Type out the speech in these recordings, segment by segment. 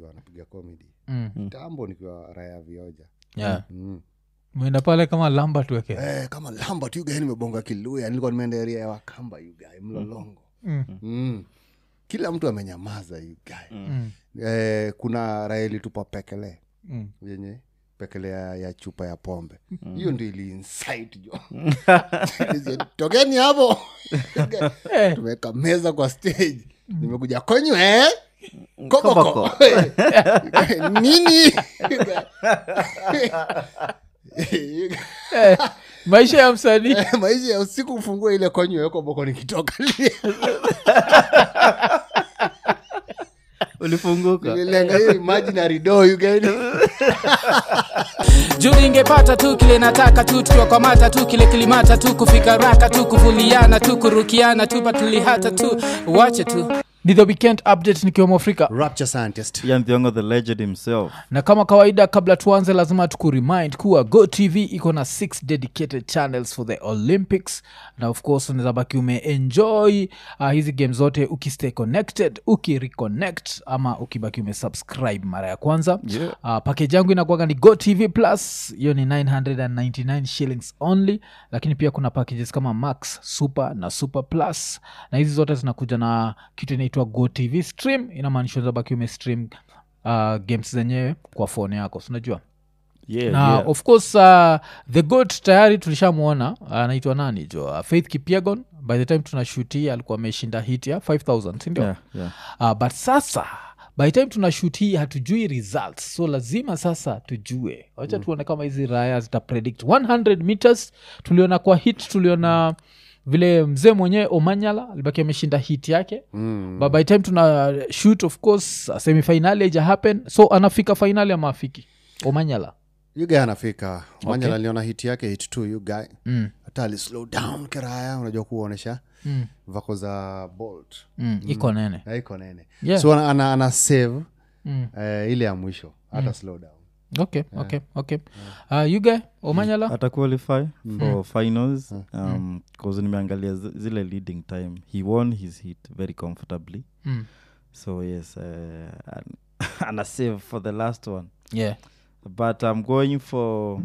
nikiwa napiga comedy Mm. tambo nikiwa raya vioja yeah. mm. mwenda pale kama lamba tuweke eh, kama lamba tu yugae nimebonga kiluya nilikuwa nimeenda area ya wakamba yugae mlolongo Mm. mm. kila mtu amenyamaza yugae Mm. eh, kuna raya ilitupa pekele Mm. yenye pekele ya, ya chupa ya pombe hiyo ndio ili insight jo tokeni hapo Eh. tumeweka meza kwa stage nimekuja kwenyu eh? koboko Koboko. nini Eh, maisha ya msanii maisha ya usiku ufungua ile konyo ya koboko nikitoka ulifunguka lenga hiyo imaginary door you get it? juu ingepata tu kile nataka tu tukiwakwamata tu kile kilimata tu kufika raka tu kuvuliana tu kurukiana tu patulihata tu wache tu ni the weekend update nikiwemo afrika rapture scientist ian thiongo the legend himself na kama kawaida kabla tuanze lazima tukuremind kuwa go tv iko na six dedicated channels for the olympics na of course unaweza baki umeenjoy uh, hizi game zote ukistay connected ukireconnect ama ukibaki umesubscribe mara ya kwanza Yeah. uh, pakeji yangu inakuaga ni go tv plus hiyo ni 999 shillings only lakini pia kuna packages kama max super na super plus na hizi zote zinakuja na kitu inaitwa go tv stream inamaanisha unaweza umestream uh, games zenyewe kwa phone yako sinajua yeah, na yeah. of course uh, the got tayari tulishamwona anaitwa nani jo uh, faith kipiagon by the time tunashuti alikuwa ameshinda hit ya 5000 sindio Yeah, yeah. uh, but sasa by time tunashut hii hatujui results so lazima sasa tujue wacha mm. tuone kama hizi raya zitapredict 100 meters tuliona kwa hit tuliona vile mzee mwenyewe omanyala alibaki ameshinda hit yake mm. but by time tuna shoot of course semifinali haija happen so anafika fainali ama afiki omanyala you guy anafika manya Okay. aliona hit yake hit t you guy mm. hata ali slow down kiraya unajua kuonyesha Mm. vako za bolt Mm. iko nene haiko nene Yeah. so ana, ana, ana save Mm. eh, ile ya mwisho hata slow down okay okay okay uh, you guy omanyala ata qualify for finals um, cause nimeangalia zi- zile leading time he won his hit very comfortably mm. so yes uh, an- ana save for the last one yeah but i'm going for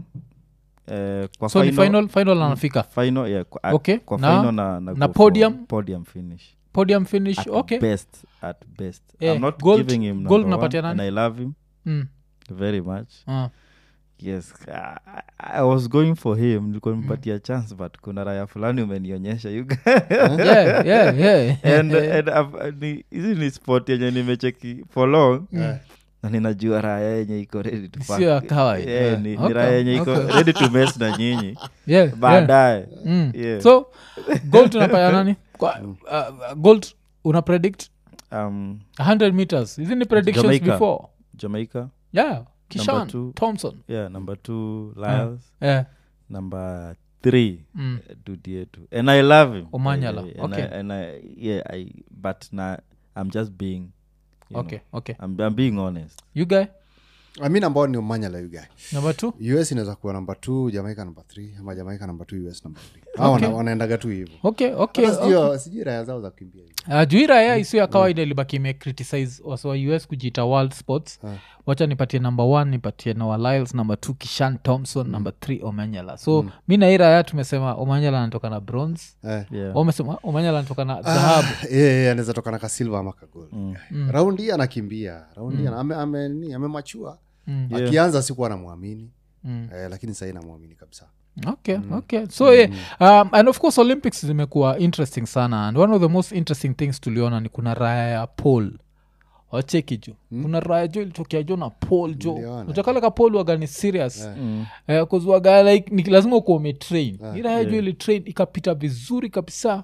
uh, kwa so ni final final anafika final yeah, kwa, Okay, kwa na- final na, na, na go for podium? podium finish podium finish at okay best at best Eh, i'm not gold- giving him gold number unapatia one, and nani? i love him mm. very much uh. yes I, I was going for him nilikuwa nimpatia chance but kuna raya fulani umenionyesha you guys. yeah, yeah, yeah. and, and I've- ni- hizi ni sport yenye nimecheki for long na ninajua raya yenye iko ready to Sio fuck. ya kawaida. Yeah, ni, ni Okay, raya yenye iko okay. ready to mess na nyinyi yeah, yeah. baadaye Mm. Yeah. so gold unapaya nani Kwa, uh, gold una predict um, 100 meters hizi ni predictions Jamaica. before jamaica yeah kishan two. thompson yeah number two lyles yeah. number three mm. dudietu and i love him Omanyala, Yeah, yeah, and okay. I, and I, yeah i but na i'm just being you okay know, okay I'm, i'm being honest you guy mi nambao ni umanyala you guy number two us inaweza kuwa namba t jamaica namba th ama jamaica namba t us namba th okay. wanaendaga tu hivo okay okay Hata sijui- sijui raya zao za kukimbia hivi. uh, juira ya isiyo ya kawaida ilibaki imecriticize wasi wa us kujiita world sports wacha nipatie number one nipatie noah lyles number two kishan thompson number three omanyala so mi na hii raya tumesema omanyala anatoka na bronze Eh. yeah wamesema omanyala anatoka na dhahabu anaweza toka na kasilva ama kagol raundi hii anakimbia raundi hii ana- ame- ame- ni- amemachua Mm. Yeah. akianza sikuwa namwamini Mm. eh, lakini sahii namwamini kabisa okay okay so yeah, um, and of course olympics zimekuwa interesting sana and one of the most interesting things tuliona ni kuna raya ya pol wacheki jo kuna raya jo ilitokea jo na pol jo Niliona. uchakaleka pol waga ni serious Eh, 'cause waga like ni lazima ukuwa umetrain yeah. iraya jo ilitrain ikapita vizuri kabisa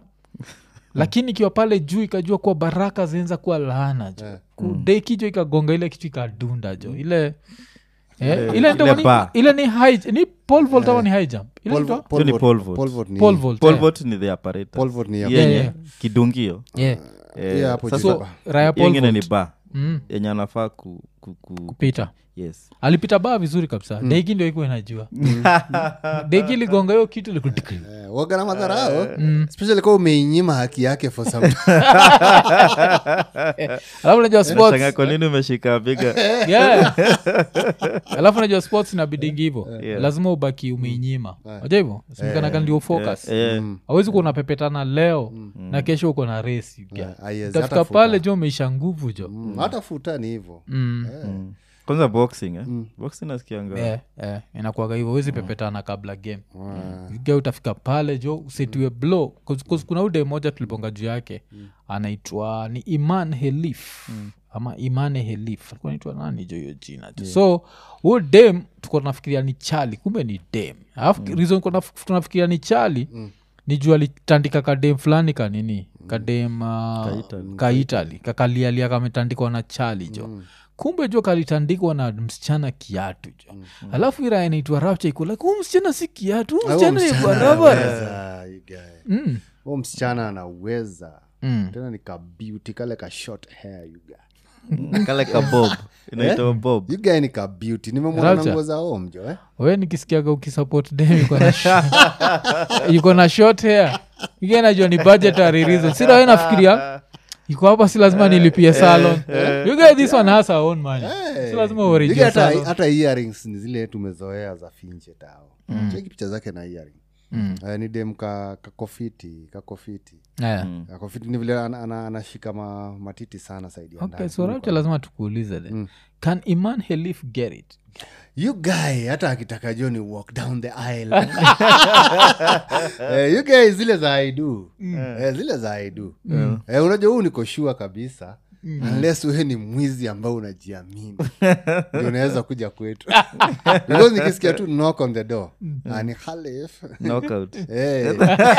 lakini ikiwa pale juu ikajua kuwa baraka zinaenza kuwa laana jo kudeki jo ikagonga ile kitu ikadunda jo ile Eh, ile ile ndio ni- bar. ile ni high ni pole vault ama ni high jump ile Pole- inaitwa? pole ni vault- pole vault. pole vault ni- pole vault pole eh. vault ni the apparatus pole vault ni ya- yenye yeah. kidungio yeah Eh, Yeah, hapo sasa juu. so raya hiyo pole ingine ni vault ba mm. yenye anafaa ku, ku, ku, kupita yes alipita baa vizuri kabisa deki ndio ikuwa inajua deki ligonga hiyo kitu likutikri Eh, waga na madharao especially kwa umeinyima haki yake for some alafu unajua sports Nashangaa kwa nini umeshika biga yeah. alafu najua sports inabidingi hivo Yeah. lazima ubaki umeinyima aja hivo simkanaga ndio focus Eh, awezi kuwa unapepetana leo na kesho uko na resi Ah, yes, tafika hata pale futa. jo umeisha nguvu jo Mm, hata futa ni hivo Mm. mm. kwanza boxing eh? boxing nasikianga Eh, eh, inakuaga hivyo wezi pepetana kabla game ge utafika pale jo usetiwe blow 'Cause- 'cause kuna ude moja tulibonga juu yake anaitwa ni iman helif ama imane helif alikuwa naitwa nani jo hiyo jina jo so huyo dem tuko tunafikiria ni chali kumbe ni dem alafu reason tuko naf- tunafikiria ni chali ni juu alitandika kadem fulani kanini kadem uh, Kaitali. kaitali kakalialia kametandikwa na chali jo kumbe jo kalitandikwa na msichana kiatu jo alafu ira inaitwa rapcha iko like huu msichana si kiatu huu Ah, huyo msichana ni msichana barabara anaweza, you guy. Mm, Huyo msichana anaweza mm. tena ni kabeauty kale ka short hair you guy. kale ka bob inaitwa bob You guy ni kabeauty nimemwona na Rapture. nguo za omjo eh? we nikisikiaga ukisupport dem yuko na sh- yuko na short hair Yuko najua ni budgetary reason sida we nafikiria iko hapa si lazima nilipie salon you get this one has her own money si lazima You guy uorijia hata, salon hata earrings ni zile tumezoea za finche tao cheki picha zake na earring Mm. Eh, ni dem ka- kakofiti kakofiti Yeah. kakofiti ni vile ana- ana- anashika ma, matiti sana saidi ya okay ndani. so rapcha lazima tukuulize then can iman helif get it you guy hata akitaka joni walk down the aisle eh, you guy zile za aidu eh, zile za aidu eh, unajua huu niko shua kabisa unless wewe ni mwizi ambao unajiamini ndio unaweza kuja kwetu because nikisikia tu knock on the door ah, ni Khalif. knockout Eh.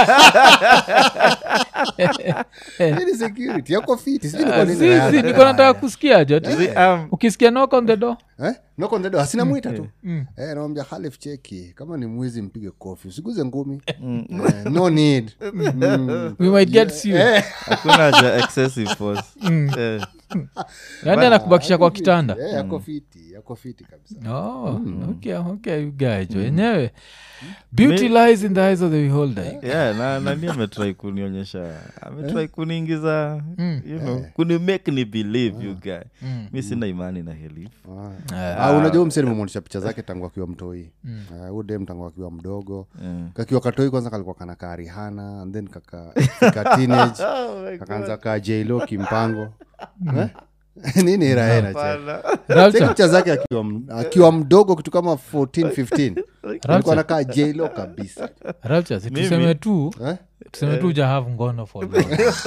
Hii ni security yako fiti sijui niko nini si raha si za niko nataka haya. kusikia jo Zi- um, ukisikia knock on the door Eh? knock on the door asina mwita tu eh, namwambia Khalif cheki kama ni mwizi mpige kofi usiguze ngumi eh, no need mm. we might get sued eh. hakuna haja excessive force Eh, yaani anakubakisha kwa kitanda eh, yako fiti yako fiti kabisa oh, okay, okay, you guys jo enyewe beauty lies in the eyes of the beholder yeah, na nani ametrai kunionyesha ametrai kuniingiza you know kuni make ni believe you guy mi sina imani na helif Ah, unajua mse nimemwonyesha picha zake tangu akiwa mtoi Ah, huyu dem tangu akiwa mdogo kakiwa katoi kwanza kalikuwa kana kaa rihana and then kaka fika teenage kakaanza kaa jlo kimpango Eh? nini raena Rapture, picha zake akiwa, m- akiwa mdogo kitu kama 14 15 alikuwa nakaa jlo kabisa Rapture, si tuseme tu eh? tuseme tu ujahave ngono for long.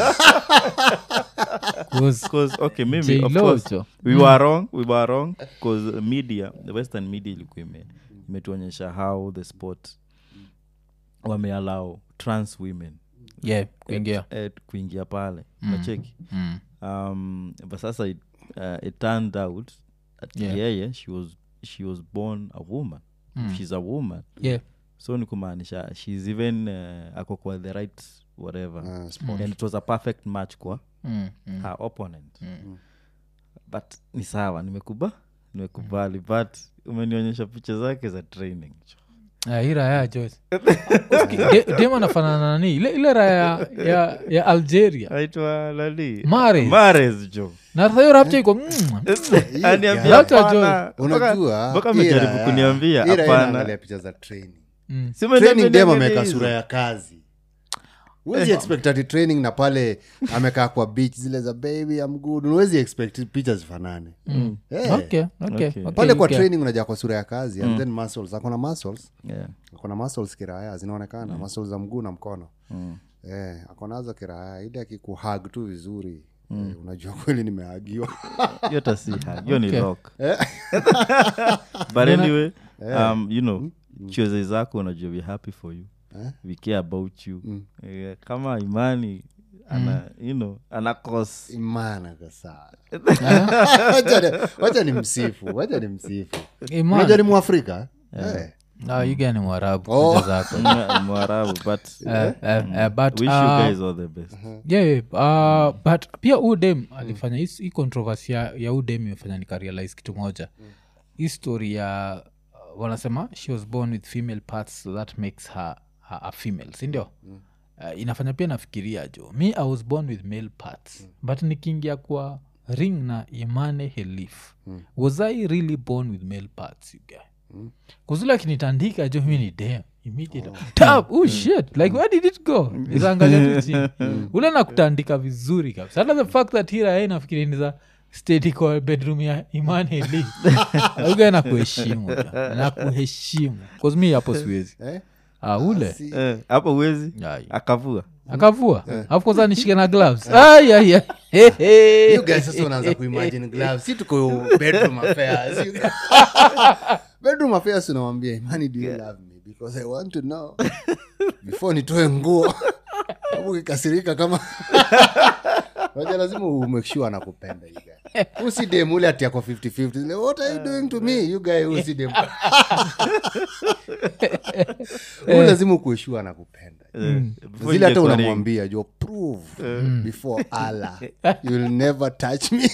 'Cause Because, okay mimi of J-Lo course jo. we were wrong we were wrong because media the western media ilikuwa ime- imetuonyesha how the sport wameallow trans women yeah, kuingia eh, kuingia pale nacheki Mm. um, but sasa it, uh, it turned out that Yeah. yeye she was, she was born a woman she's a woman yeah so ni kumaanisha she's even uh, ako kwa the right whatever Ah, sport. and it was a perfect match kwa Mm, mm. her opponent but ni sawa nimekuba nimekubali but umenionyesha picha zake za training Ah, hii raya Joyce. De- dem anafanana na nani ile, ile raya ya, ya algeria aitwa nani Mahrez. mares jo na sasa hiyo rapcha iko mm, Aniambia Rapture hapana. unajua mpaka hii amejaribu raya- kuniambia hii raya hapana inaangalia picha za training mm. Si umeniambia training dem niangalie ameweka hizo. sura ya kazi huwezi expect ati training na pale amekaa kwa beach zile za baby am good huwezi expect picha zifanane Eh, okay, okay, Okay. okay, pale kwa okay. training unajaa kwa sura ya kazi and then muscles akona muscles Yeah. akona muscles kiraya zinaonekana muscles za mguu na mkono Mm. eh, akonazo kiraya ili akikuhag tu vizuri eh, unajua kweli nimehagiwa hiyo hata si hug, hiyo ni Okay. lock but anyway um, you know choice zako unajua we happy for you we care about you Eh, kama imani ana you know ana cause imana kasaa wacha ni msifu wacha ni msifu Iman. unajua ni mwafrika eh. Ah, you guy ni mwarabu Oh. kuja zako Mm, mwarabu but Eh, eh, eh, but, wish uh, you guys all the best yeah, yeah, uh, but pia udem alifanya hii- hii controversy ya, ya udem imefanya nikarealize kitu moja hii story ya uh, wanasema she was born with female parts so that makes her, her a female sindio uh, inafanya pia nafikiria jo mi i was born with male parts but nikiingia kwa ring na imane helif was i really born with male parts you guy kuzula akinitandika jo mi ni dam immediate tap oh shit like where did it go nikaangalia tu chini ule nakutandika vizuri kabisa hata the fact that hira yai nafikiri ni za state kwa bedroom ya iman heli uga nakuheshimu jo. nakuheshimu bcause mi hapo siwezi Eh? ah, ule Si- Eh, hapo uwezi Ai. akavua akavua afu kwanza nishike na gloves Ai, ai, ai. He, he. you guys sasa unaanza kuimagine gloves si tuko bedroom affairs You guys- bedroom affairs unawambia imani do you love me because i want to know before nitoe nguo Sababu ukikasirika kama Unajua lazima umekshua anakupenda you guy. usidem ule ati ako 50-50 Zile, what are you doing to me you guy usidem Huyu lazima ukueshua anakupenda Before zile hata ingia kwa ring. unamwambia jo prove before allah you'll never touch me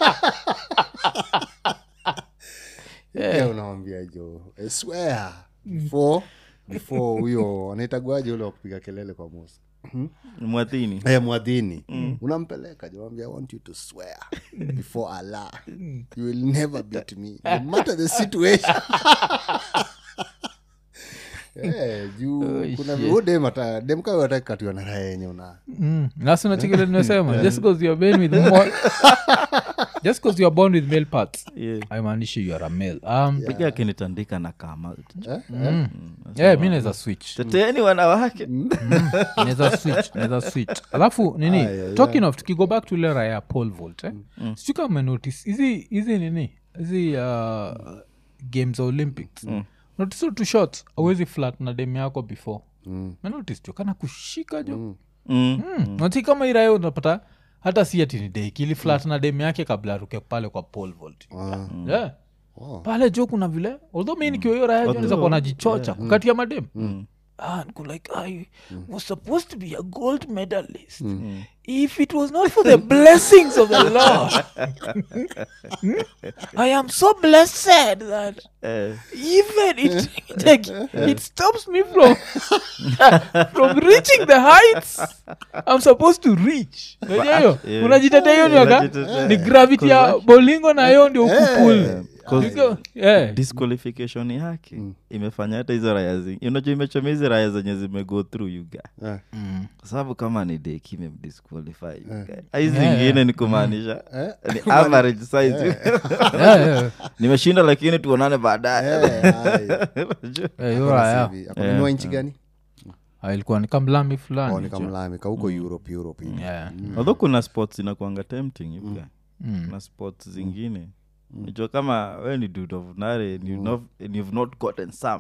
yeah. unamwambia jo I swear before before huyo anaitagwaje ule wa kupiga kelele kwa musa mwathini hey, mwadhini unampeleka jawambia i want you to swear before allah you will never beat me no matter the situation Eh, juu kuna huyu dem ata- dem kawe hataki katiwa na raha yenye una Mm. nasi unachikile nimesema just because you're born with more, just because you're born with male parts Yeah. haimaanishi you are a male um, piga akinitandika na kama yeah, mi naweza switch teteeni wanawake naweza switch naweza switch alafu nini talking of tukigo back to ile raya ya paul volt eh? mm. sijui kama umenotice hizi hizi nini hizi uh, games za olympics mm. notice tu shot awezi flat na dem yako before mm. menotice jo kana kushika jo mm. Mm. mm. nati kama iraya unapata hata si ati ni deki ili flat na dem yake kabla aruke pale kwa paul volt yeah. Oh. pale jo kuna vile although mi nikiwa hiyo raya jo naweza kuwa najichocha kukati ya madem Ah, niko like I was supposed to be a gold medalist. If it was not for the blessings of the Lord, I am so blessed that Eh, even it like, it stops me from from reaching the heights I'm supposed to reach. Unajua hiyo? Yeah. Unajitetea hiyo ni waka- Unajitetea. ni gravity ya bolingo na hiyo ndio kupul cause- yeah. disqualification yake imefanya hata hizo raya zi unajua imechomea hizi raya zenye zimego through yuga Eh. kwa sababu kama ni deki imemdisqualify yuga hizi Yeah, zingine ni kumaanisha ni average size Yeah, yeah. nimeshinda lakini tuonane baadaye Eh, ai. Unajua? Eh, hiyo raya. Hivi. Akununua nchi gani Ah, ilikuwa ni kamlami Oh, fulani ni kamlami ka huko europe europe hivi. Yeah. although kuna sports inakuanga tempting yuga Mm. kuna sports zingine najua kama we ni dude of nare and you've not, and you've not gotten some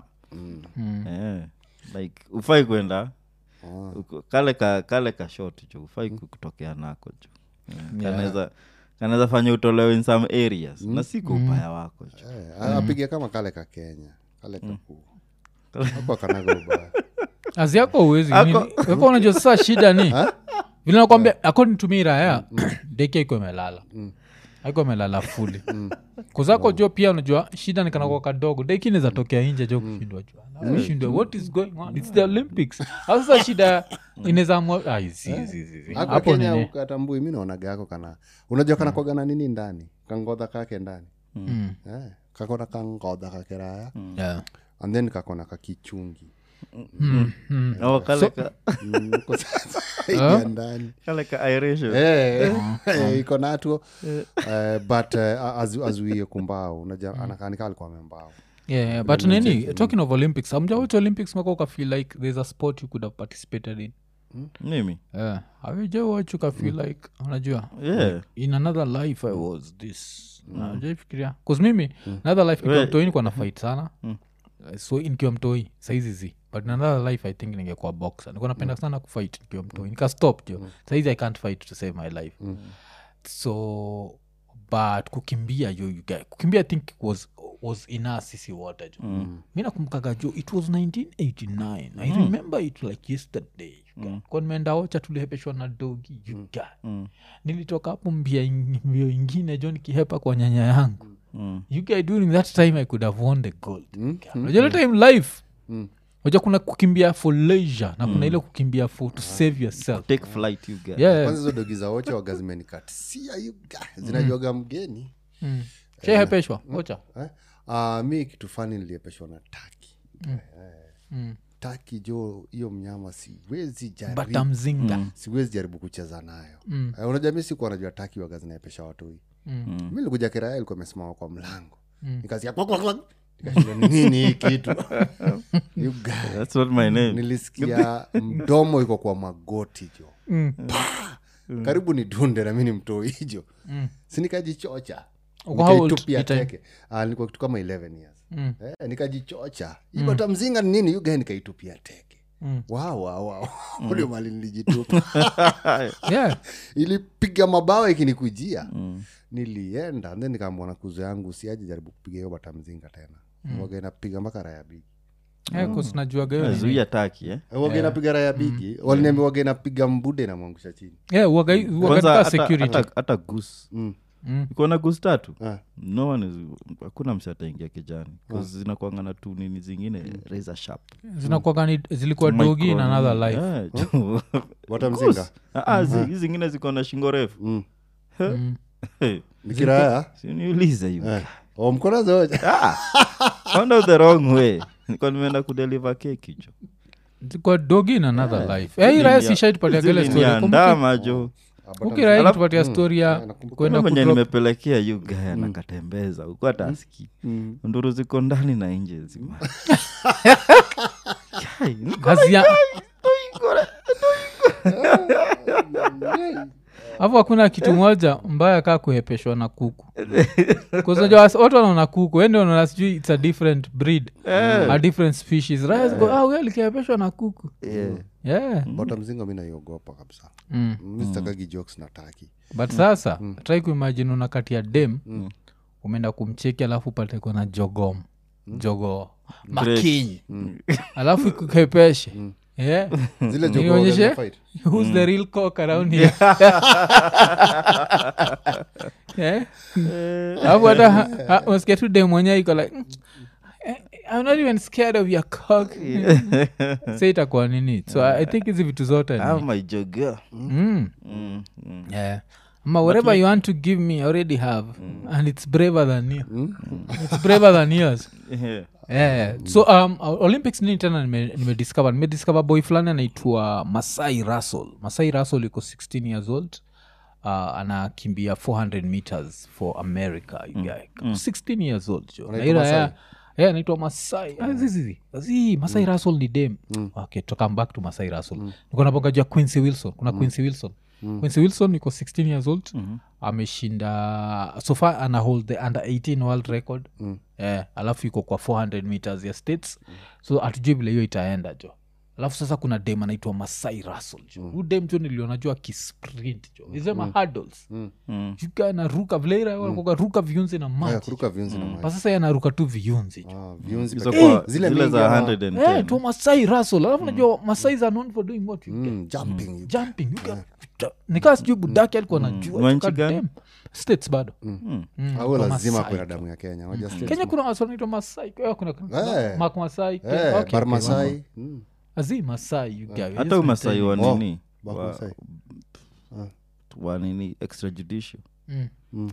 Eh, like ufai kwenda uko- kale ka kale ka shot jo ufai ku- kutokea nako jo Eh, kanaweza kanaweza fanya utolewe in some areas na si kwa ubaya wako jo Eh, apige kama kale ka kenya kale kaku ako kanaga ubaya azi yako uwezi Ako- ako unajua sasa shida ni vile nakwambia according to me raya deki aiko imelala aiko imelala fuli kuzako jo pia unajua shida ni kanakwa kadogo deki inaweza tokea inje jo kushindwa jua shindwa what is going on its the olympics Au sasa shida inaweza amua ai, zi, zi, zi, zi. ako hapo kenya nini ukatambui mi naonaga ako kana unajua kana kwaga na nini ndani kangodha kake ndani Mm. eh, kakona kangodha kakiraya Yeah. and then kakona kakichungi Mm, mm. Oh, kale ka Mm, uko sasa ingia ndani kale ka iration Eh, eh, iko natuo Eh, but eh, azu- azuie kumbao unaja anakanika alikuwa membao Yeah, yeah, but nini talking of olympics amjawach olympics maka ukafeel like there's a sport you could have participated in mimi yeah. awejawach ukafeel like unajua yeah in another life i was this najaifikiria bcause mimi another life nikiwa We- mtoi nikuwa na fight sana Uh, so nikiwa mtoi saizi zi but in another life i think ningekuwa boxer nikuwa napenda sana kufight nikiwa mtoi nikastop jo saizi i can't fight to save my life so but kukimbia yo you guy kukimbia i think was was ina sisi wote jo mm. mi nakumkaga jo it was 1989 i remember it like yesterday mm. kwa nimeenda ocha tulihepeshwa na dogi yuga mm. nilitoka hapo mbia ing- mbio ingine jo nikihepa kwa nyanya yangu Mm. you guy during that time i could have won the gold unajua ile time life unajua kuna kukimbia for leisure na kuna ile kukimbia for to save yourself take flight you get yeah kwanza hizo dogi za wocha waga zimenikatisia yuga zinajuaga mgeni shehepeshwa ocha eh? uh, mi kitu fani niliepeshwa na taki eh, taki jo hiyo mnyama siwezi jaribu bata mzinga siwezi jaribu kucheza nayo mm. uh, unajua mi sikuwa najua taki waga zinaepesha watoi mm. mi likuja kiraya ilikuwa imesimama kwa mlango mm. nikasikia kwak, kwak, kwak. Nikashindwa ni nini hii kitu You guy. that's not my name nilisikia mdomo iko kwa magoti jo Mm. Pa! karibu ni dunde na mi ni mtoi hijo mm. sinikajichocha Uko how old nikaitupia hii time? teke Ah, nilikuwa kitu kama 11 years Mm. eh, nikajichocha ibata mzinga ni nini yugae nikaitupia teke Mm. wow, wow, wow. ulio mali nilijitupa yeah ilipiga mabawa ikinikujia nilienda then nikaambwa na kuzo yangu siaji jaribu kupiga hiyo bata mzinga tena mm. waga inapiga mpaka raya bigi yeah, 'cause najuaga hiyo nini. zuia taki eh? waga inapiga raya bigi waliniambia waga inapiga mbude na mwangusha chini yeah waga waga kwanza nika hata- security hata- hata gus mm. Mm. iko na gus tatu Ah. no one is hakuna msi ataingia kijani bcause zinakwanga na tu nini zingine razor sharp zinakuwaga ni zilikuwa dogi in another life Yeah, jo. bata mzinga Ah, ah, zi- hizi zingine ziko na shingo refu mm. Mm. Hey, nikiraya si niulize you eh. o mkono zoja Ah, found out the wrong way niko nimeenda kudeliver keki jo zilikuwa dogi in another life Eh, hii raya sishaitupatia gele story Kumbuki- ndama jo ukiraya Alafu- tupatia story ya nakumbuka. kwenda venye kudrop- nimepelekea yu gaya nakatembeza ukuwa taski nduru ziko ndani na nje zima Kai, niko- kazi ya hapo hakuna kitu moja mbaya kaa kuhepeshwa na kuku kuznaja watu wanaona kuku ende wanaona sijui its a different breed a different species raya ziko ah, huyo alikihepeshwa na kuku Yeah. yeah bata mzinga mi naiogopa kabisa mm. mi sitakagi jokes na taki but sasa try kuimagine unakatia dem umeenda kumcheki alafu upate kona jogom jogo makinyi alafu ikukepeshe yeah. zile Nionyeshe? jogo fight who's the real cock around here yeah. alafu hata ha- ha- unasikia tu dem mwenyewe iko like "Mm, eh, i'm not even scared of your cock sa itakuwa nini so i I think hizi vitu zote Ah, ni my jogo. mm. Mm, mm. yeah. ama whatever you want to give me i already have and it's braver than you it's braver than yours Yeah. yeah. so um, o- olympics nini tena nime- nimediscover nimediscover boy fulani anaitwa masai russell masai russell iko 16 years old uh, anakimbia 400 meters for america you guy. 16 years old jo Anaitwa Na ila ya- Masai? yeah, anaitwa masai Ah, zi, zi, zi. Zi, masai russell ni dem okay to come back to masai russell niko napokajua quincy wilson kuna quincy wilson quincy wilson iko 16 years old ameshinda so far ana hold the under 18 world record eh, alafu iko kwa 400 meters ya states so hatujui vile hiyo itaenda jo alafu sasa kuna dem anaitwa masai russell jo huu dem jo niliona jua kisprint jo isema hurdles Mm. juka anaruka vileirakoga ruka viunzi na Haya, maji kuruka viunzi na maji pa sasa yanaruka tu viunzi jo Ah, viunzi Hizo pekee. kwa- zile zile mingi za ama- 110. Eh, tu masai russell alafu najua masai are known for doing what you get Mm, jumping jumping you get- nikaa sijui budake alikuwa najua Wa nchi God gani? damn. states bado au kwa lazima Masai. kwena damu ya kenya Unajua states kenya kuna wasanaitwa masai Eh, kuna Eh. mak masai Kenya. Eh, Okay, okay. barmasai Mm. azi masai you guys. hata umasai wa Oh, nini Barmasai. wa, wa nini extrajudicial Mm.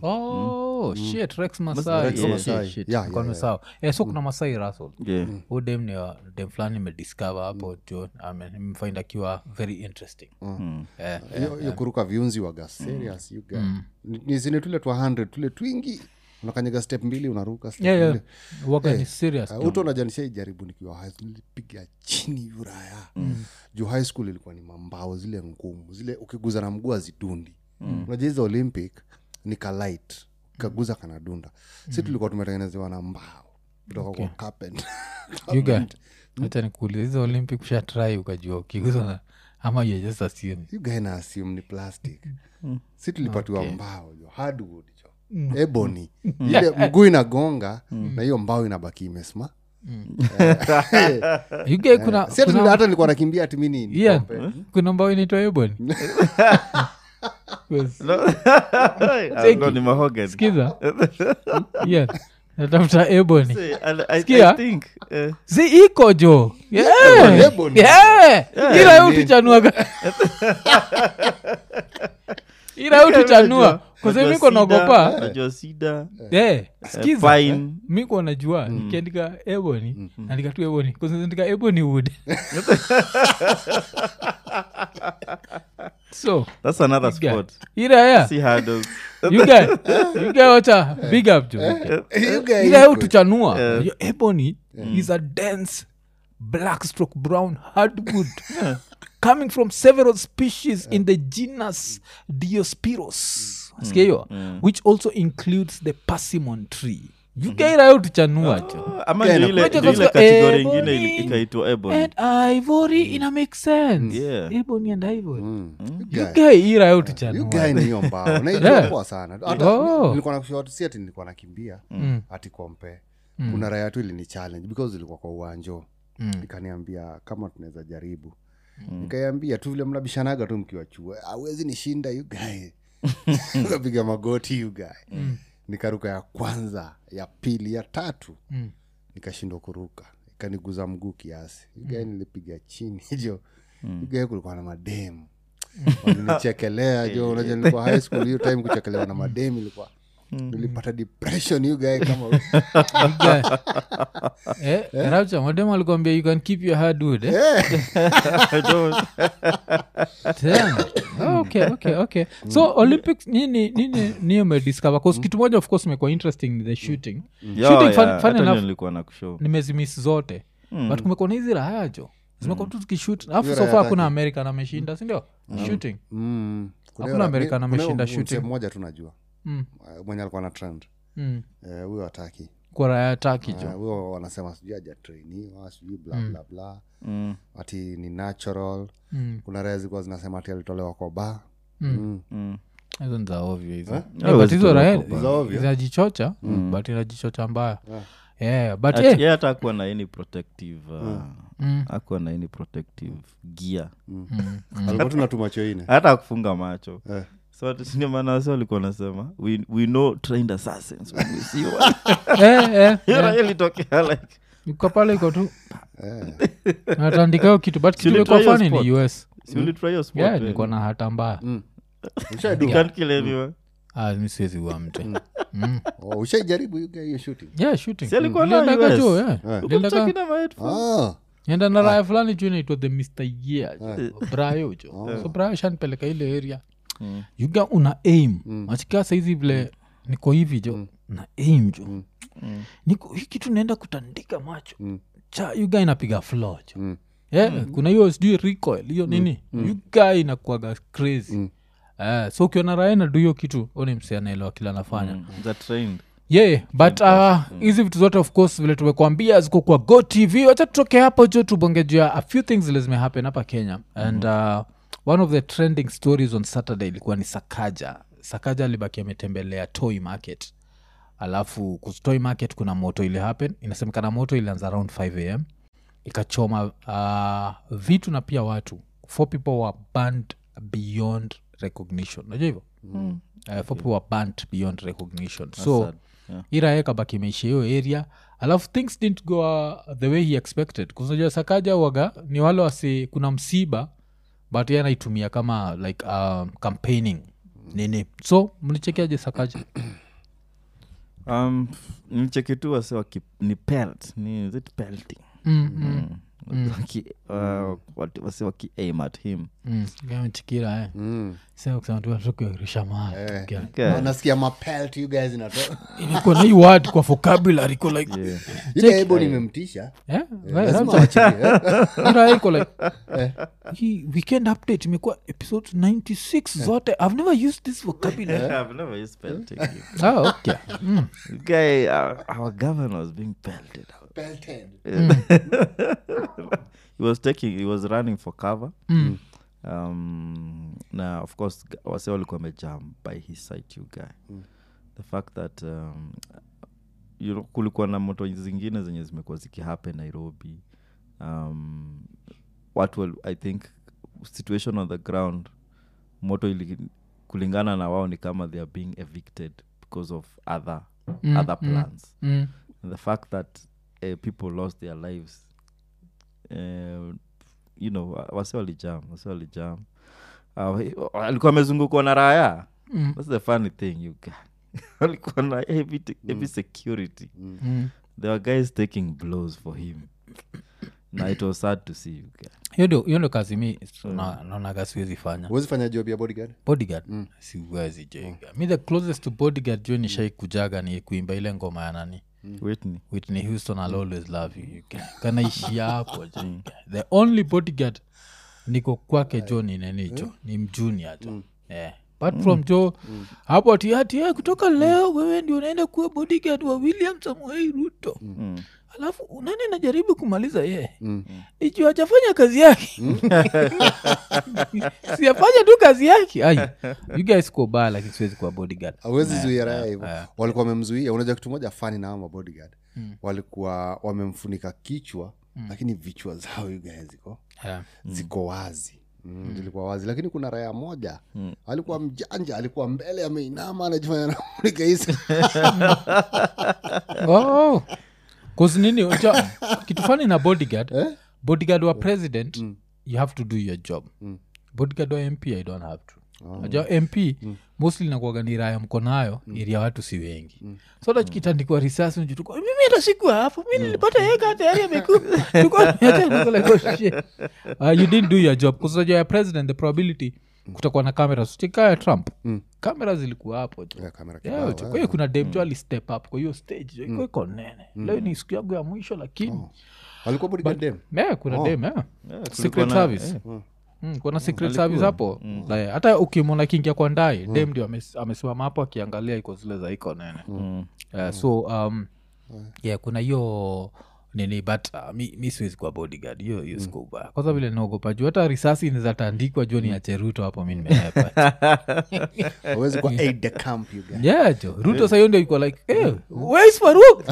oh shit rex masai Rex Yeah, Masai. shit, shit. Yeah, Nilikuwa yeah, nimesahau. Eh, so kuna masai russell yeah. huu dem ni wa- dem fulani imediscover hapo jo nimfind akiwa very interesting Mm. Eh, hiyo hiyo kuruka viunzi waga serious you guy. Ni- ni zile tule twa 100 tule twingi unakanyaga step mbili unaruka step yeah, yeah. mbili. waga ni serious Uh, uto najanisha ijaribu nikiwa high school nilipiga chini yuraya juu high school ilikuwa ni mambao zile ngumu zile ukiguza na mguu azidundi unajua hizo olympic ni kalight kaguza kanadunda si tulikuwa tumetengenezewa na mbao kutoka kwa carpent You guy, hata nikuuliza hizo olympic ushatrai ukajua ukiguza na- ama you just assume you guy na assume ni plastic si tulipatiwa mbao jo hardwood jo ebony ile mguu inagonga na hiyo mbao inabaki imesma You guy kuna, si ati kuna, hata nilikuwa nakimbia ati mi ni- ni yeah, kompe. kuna mbao inaitwa ebon ndo ni mahogany skiza yeah. natafuta ebony Say, I- I- Sikia? I think, eh, si iko jo Ebony, yeah. ebony. Yeah. ila yo utichanuaga ila yo utichanua Unajua kwasemiko cedar, naogopa unajua cedar, Eh, eh, skiza pine. miko najua nikiandika ebony naandika tu ebony kuandika ebony wood so That's another guy. sport. ila ya See hurdles. you guy you guy wacha big up jo You guys ila yo iko- tuchanua Yo, ebony is a dense black stroke brown hardwood coming from several species in the genus diospyros Sikia hiyo which also includes the persimmon tree yugairayo tuchanua jo ama Yeah, ndio ile Unajua ndio ile kwa- kategori ebony ingine ili- ikaitwa ebony and ivory ina make sense Yeah. ebony and ivory Mm. You guy- yugairayo you tuchanua guy ni hiyo mbao Yeah. naijopoa sana hata Oh. nilikuwa nakushot si ati nilikuwa nakimbia Mm. ati kompe kuna raya tu ilini challenge because ilikuwa kwa uwanjo Mm. ikaniambia kama tunaweza jaribu nikaiambia tu vile mnabishanaga tu mkiwa chuo awezi nishinda you guy ukapiga magoti you guy nikaruka ya kwanza ya pili ya tatu Mm. nikashindwa kuruka ikaniguza mguu kiasi ugae nilipiga chini jo ugae kulikuwa na mademu walinichekelea jo unajua nilikuwa high school hiyo time kuchekelewa na mademu ilikuwa nilipata depression you guy kama eh, rapture madem alikwambia you can keep your hardwood eh? I don't- Damn. Oh, okay, okay, okay. so olympics nini nini ni umediscover bcause kitu moja of course imekuwa interesting ni the shooting Yeah, shooting yeah, fun, hata fun ndio enough nilikuwa na kushow nimezimiss zote but kumekuwa na hizi raha jo zimekuwa tu tukishut alafu Hiyo sofa raha hakuna yake. american ameshinda sindio shooting Mm. Kuna Hakuna hiyo- American kuna ameshinda hiyo shooting. msee mmoja tu najua mm. uh, mwenye alikuwa na trend mm. Eh, huyo ataki kwa raha ya taki jo huyo wanasema sijui ajatrainiwa sijui bla bla bla Mm, ati ni natural Mm. kuna raya zilikuwa zinasema ati alitolewa kwa ba Mm. mm. hizo ni za ovyo hizo Eh? Yeah, but Huwezi hizo tolewa raha kwa bar. Za ovyo. zinajichocha but inajichocha mbaya Yeah. yeah but Ati- eh, yeye hata akuwa na any protective uh, mm, akuwa na any protective gear mm, alikuwa tu natuma choine hata akufunga macho Eh. so ati- ndio maana wasi walikuwa nasema we, we know trained assassins when we see one eh, eh, Hiyo eh. raha ilitokea like iko pale iko tu Eh. natandikao kitu but kitu Si ilikuwa ulitry fani hiyo ni us si ulitry hiyo sport, yeah eh? nilikuwa na hata mbaya Mm. You Ushaidu? can't kill anyone. ah, mi siwezi ua mtu mm. Oh, ushaijaribu you guy hiyo shooting yeah shooting Si alikuwa na Niliendaga US? jo, yeah. Eh. Uko Niliendaga- talking about headphones? Ah, enda na raya fulani juu inaitwa the mr year brayo jo so brayo shanipeleka ile area Mm. yuga una aim machikaa saizi vile niko hivi jo na aim jo niko hii kitu naenda kutandika macho cha yuga inapiga flo jo Mm. yeah, kuna hiyo sijui recoil hiyo nini yuga inakuaga crazy Eh, so ukiona raya nadu hiyo kitu oni msi anaelewa kila anafanya Mm. Za trained. yeah but uh, hizi vitu zote of course vile tumekuambia ziko kwa go tv wacha tutoke hapo jo tubonge juu ya a few things zile zimehappen hapa kenya and uh, one of the trending stories on saturday ilikuwa ni sakaja sakaja alibaki ametembelea toy market alafu kus- toy market kuna moto ile happen inasemekana moto ilianza around 5 am ikachoma uh, vitu na pia watu four people were banned beyond recognition najua hivyo mm. uh, four people were banned beyond recognition so sad. Yeah. irae kabaki imeisha hiyo area alafu things didn't go uh, the way he expected kusaja sakaja waga ni wale wasi kuna msiba but ye anaitumia kama like um, campaigning nini so mlichekiaje sakaja um, nicheki tu wase waki ni pelt ni is it pelting mm, mm, Waki- uh, wati- wase waki aim at him mm. chikira eh. mm. sema kusema tu tukuirisha mahali Eh. Okay. Okay. nasikia mapelt you guys inato imekuwa na hii word kwa vocabulary iko like Yeah. ile ebo nimemtisha eh? lazima wachilie, eh. ira iko like hii weekend update imekuwa episode 96 zote i've never used this vocabulary I've never used pelting. ah, okay. mm. Guy, our, our governor was being pelted. Pelted. he was taking, he was running for cover. Mm. Um, na of course g- wase walikuwa wamejam by his side you guy the fact that um, you know, kulikuwa na moto zingine zenye zimekuwa zikihappen nairobi um, watu wal- i think situation on the ground moto ili, kulingana na wao ni kama they are being evicted because of other Mm, other mm. plans mm. and the fact that uh, people lost their lives uh, you know wa- wase walijam wase walijam uh, alikuwa amezungukwa na raya Mm. thats the funny thing you guy alikuwa na heavy, t- heavy security Mm. there were guys taking blows for him na it was sad to see you guy hiyo ndio hiyo ndio kazi mi na- naonaga siwezi fanya huwezi fanya job ya bodyguard bodyguard siwezi jenga mi the closest to bodyguard jo nishai kujaga ni kuimba ile ngoma ya nani Whitney. whitney houston i'll always love you, you can- kanaishia hapo jo the only bodyguard niko kwake jo ni nini jo ni mjunia jo yeah. apart from jo hapo ati ati eh, kutoka leo wewe ndio unaenda kuwa bodyguard wa william samuel ruto Mm. alafu nani najaribu kumaliza yeye ikiwa ajafanya kazi yake siafanya tu kazi yake ai you guys ko baa lakini siwezi kuwa bodyguard awezi zuia raya hivo walikuwa wamemzuia unajua kitu moja fani na ama bodyguard walikuwa wamemfunika kichwa lakini vichwa zao yugae ziko yeah. ziko wazi Mm, zilikuwa wazi lakini kuna raya moja alikuwa mjanja alikuwa mbele ameinama anajifanya namunika hisi oh. Cause nini unajua, kitu fani na bodyguard bodyguard wa president you have to do your job bodyguard wa mp i don't have to najua mp mostly nakuaga ni raya mko nayo ili ya watu si wengi so hata kitandikwa risasi unajutuka, mimi hata sikuwa hapo mi nilipata yeka tayari amekufa you didn't do your job kusajua ya president the probability kutakuwa na kamera sitika ya trump kamera zilikuwa hapo jo Yeah, kamera Yeah, kibao, jo. eh. kwa hiyo kuna dem jo alistep up kwa hiyo stage jo iko iko nene leo ni siku yangu ya mwisho lakini walikuwa bodyguard dem yeah, kuna dem yeah. kulikuwa secret na- service Mm, kuna secret service hapo Like, hata ukimwona kingia kwa ndai dem ndio ames- amesimama hapo akiangalia iko zile za iko nene Mm. Uh, so um, yeah kuna hiyo nini but uh, mi, mi siwezi kuwa bodyguard hiyo hiyo siku ubaya kwanza vile naogopa juu hata risasi nizatandikwa juu ni ya cheruto hapo mi nimeepa awezi kuwa aid the camp you guys. yeah jo ruto sahiyo ndio iko like hey, where's faruk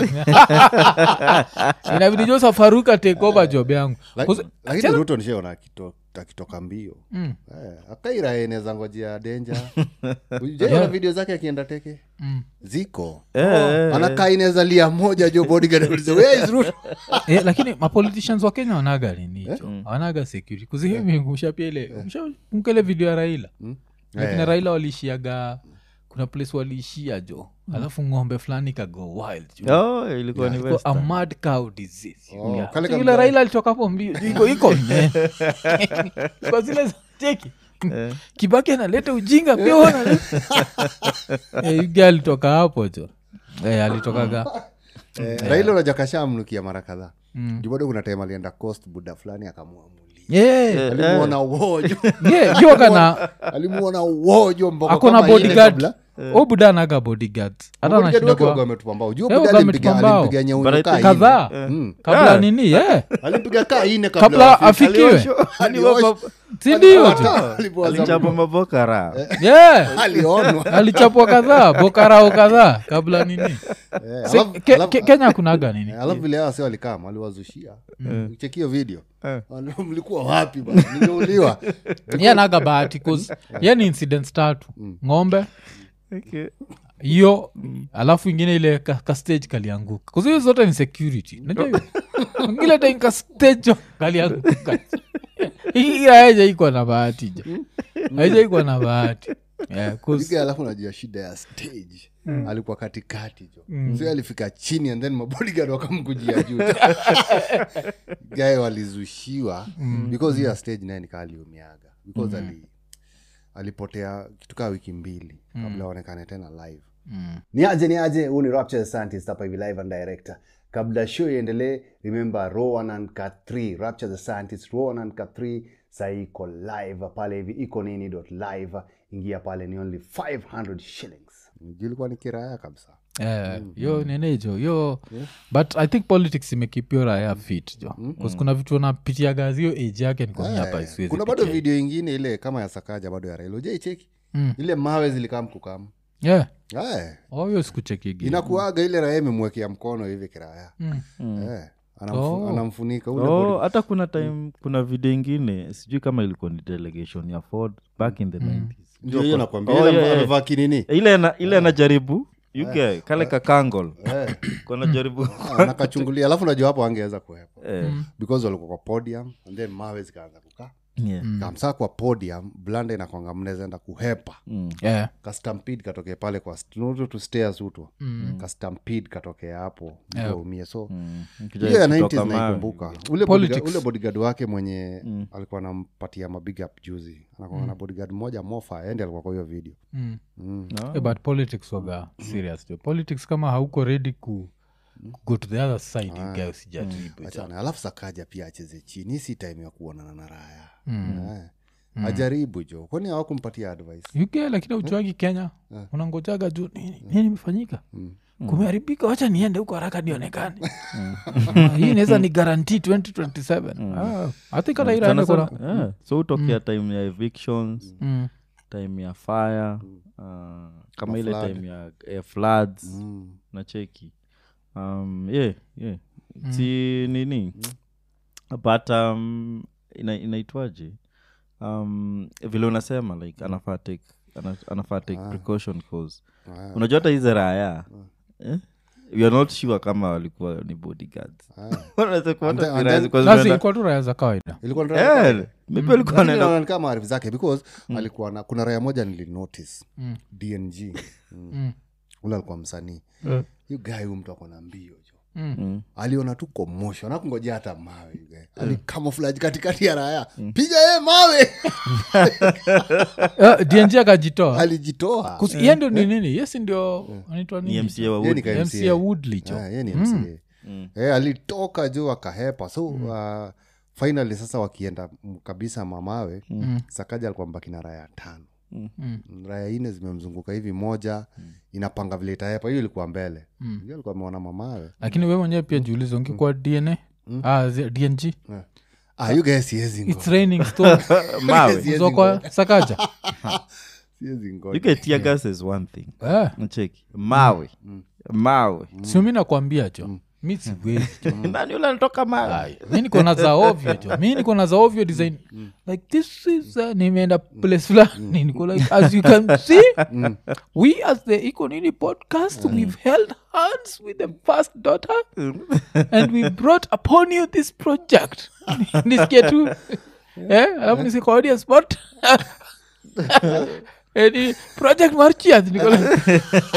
inabidi josa faruk atake over job yangu Lak- Kuse- lakini ruto nishaona akito- akitoka mbio Eh, akaira eneza ngojea denja ujaiona video zake akienda teke ziko anakaa inaweza lia moja jo bodyguard aulize, "Where is Ruto?" eh, lakini mapoliticians wa kenya wanaga ninicho wanaga security kuzihimingusha pia ile mshakumbuka ile video ya raila lakini raila waliishiaga kuna place waliishia jo alafu ng'ombe fulani kago wild jo. Oh, ilikuwa ni Iko Western. a mad cow disease Oh, Yeah. kale So ka yule mjane. raila alitoka hapo mbio juu iko iko nene. kwa zile za cheki kibaki analeta ujinga pia huwa analeta. Eh, yuga alitoka hapo jo Eh, alitokaga Eh, raila unaja kashamnukia mara kadhaa juu bado kuna time alienda coast buda fulani akamwamulia Yeah. alimuona uojo Yeah, yoga na alimuona uojo mboko akona kama ile bodyguard kabla. o buda anaga bodyguard hata Bodyguard anashinda wake waga kwa wametupa mbao juu Eh, buda waga alimpiga wametupa mbao. alimpiga But I nyeunyuka think- ine. kadhaa Mm. kabla nini yeah. alimpiga kaa ine kabla kabla afikiwe Alioshwa. sindio Hata alipoanza alichapa mabokara yeah. alionwa alichapwa kadhaa bokarao kadhaa kabla nini Eh, Se- alafu- ke- alafu- ke- kenya kunaga nini Eh, alafu vile hawa si walikam aliwazushia chekio video Wali- mlikuwa wapi bana? nimeuliwa ye anaga bahati cause ye ni incidents tatu ng'ombe Okay. hiyo alafu ingine ile ka, ka stage kalianguka kuzi hiyo zote ni security najua hiyo ingile time ka stage jo kalianguka hii haijaikwa na bahati jo haijaikwa na bahati yeah, 'cause- Piga alafu najua shida ya stage alikuwa katikati jo so alifika chini and then mabodigard wakamkujia juu gae walizushiwa because hiyo ya stage naye nikaa aliumiaga because ali alipotea kitu kaa wiki mbili kabla aonekane tena live ni aje ni aje huu ni rapture scientist hapa hivi live and director kabla show iendelee remember rowan and cat 3 rapture the scientist rowan and cat 3 sahii iko live pale hivi iko nini dot live ingia pale ni only 500 shillings ilikuwa ni kiraya kabisa Eh, yo nene jo yo but i think politics imekipio raya fit jo bcause kuna vitu napitia gazi hiyo age yake nikonyapa Eh, isiwezi kuna bado pitia. video ingine ile kama ya sakaja bado ya raila ujaicheki Mm. ile mawe zilikam kukam yeah Eh, Oh, hiyo sikuchekigi inakuaga ile raya imemwekea mkono hivi kiraya Mm. Eh, anamfu- Oh. anamfunika ule oh, body- hata kuna time kuna video ingine sijui kama ilikuwa ni delegation ya ford back in the 90s ndio hiyo nakwambia Oh, ile yeah, yeah. amevaa kinini ile ana- ile anajaribu yuge kale kakangol Eh, kanajaribu ah, nakachungulia alafu najua hapo angeweza kuhepa Eh, because walikuwa kwa podium and then mawe zikaanza kukaa yeah. kamsaa kwa podium blanda inakwanga mnawezaenda kuhepa Mm. yeah kastampid katokea pale kwa st- tu stairs utwa kastampid katokea hapo mtu aumie so Mm. hiyo ya Kutoka 90s mawe. naikumbuka ule Politics. bodyguard- ule bodyguard wake mwenye alikuwa anampatia mabig up juzi anakuwa na bodyguard moja mofa endi alikuwa kwa hiyo video mm. mm. Eh, but politics waga serious jo politics kama hauko ready ku ku go to the other side you guys usijaribu jo. achana alafu sakaja pia acheze chini Hii si time ya kuonana na raya Eh. ajaribu jo kwani hawakumpatia advice uk lakini auchuagi kenya unangojaga juu nini nini imefanyika kumeharibika wacha niende huko haraka nionekane Ah, hii inaweza ni garanti 2027 Ah, I think hata ira Sana ende sana- kuna yeah. so utokea time ya evictions Mm. time ya fire uh, kama ile flood. time ya, ya floods mm. na cheki um, yeah, yeah. si nini but um, ina, inaitwaje um, vile unasema like anafaa take ana- anafaa take precaution cause Ah. unajua hata hizi raya eh? we are not sure kama walikuwa ni bodyguards Wanaweza kuwa hata And then- ni and raya then- zilikuwa Basi zimeenda- ilikuwa tu raya za kawaida ilikuwa ni Eh, raya maybe walikuwa wanaenda Lakini kama maarifu zake because alikuwa na kuna raya moja nilinotice dng mm. ule alikuwa msanii yu guy huyu mtu akona mbio jo Mm. aliona tu commotion akungojea hata mawe yu guy. alikamuflaji katikati ya raya piga ye mawe Eh, dng akajitoa alijitoa Kus- yeye ndio ni nini yesi ndio anaitwa ni nini mca wa Yeye ni Wood. ka mc MCA. ya woodley cho Ah, yeye ni mca Eh, alitoka juu akahepa so uh, finally sasa wakienda m- kabisa mamawe sakaja alikuwa mbaki na raya tano Mm. raya ine zimemzunguka hivi moja inapanga vile itahepa hiyo ilikuwa mbele hiyo alikuwa ameona mamawe lakini we mwenyewe pia jiulize ungekuwa dna ah, zi- dng ah, you guys siwezi ngo- its raining stone mawe Uzo kwa sakaja siwezi ngo- you get tear gas is one thing eh, nacheki mawe mawe sio mi nakwambia jo mi siwezi jo nani ule anatoka mawe Ai, mi niko na za ovyo jo mi niko na za ovyo design like this is uh, nimeenda place fulani niko like as you can see we as the iko nini podcast we've held hands with the first daughter and we brought upon you this project nisikie tu eh alafu nisiko audience spot Eni project marchiat niko like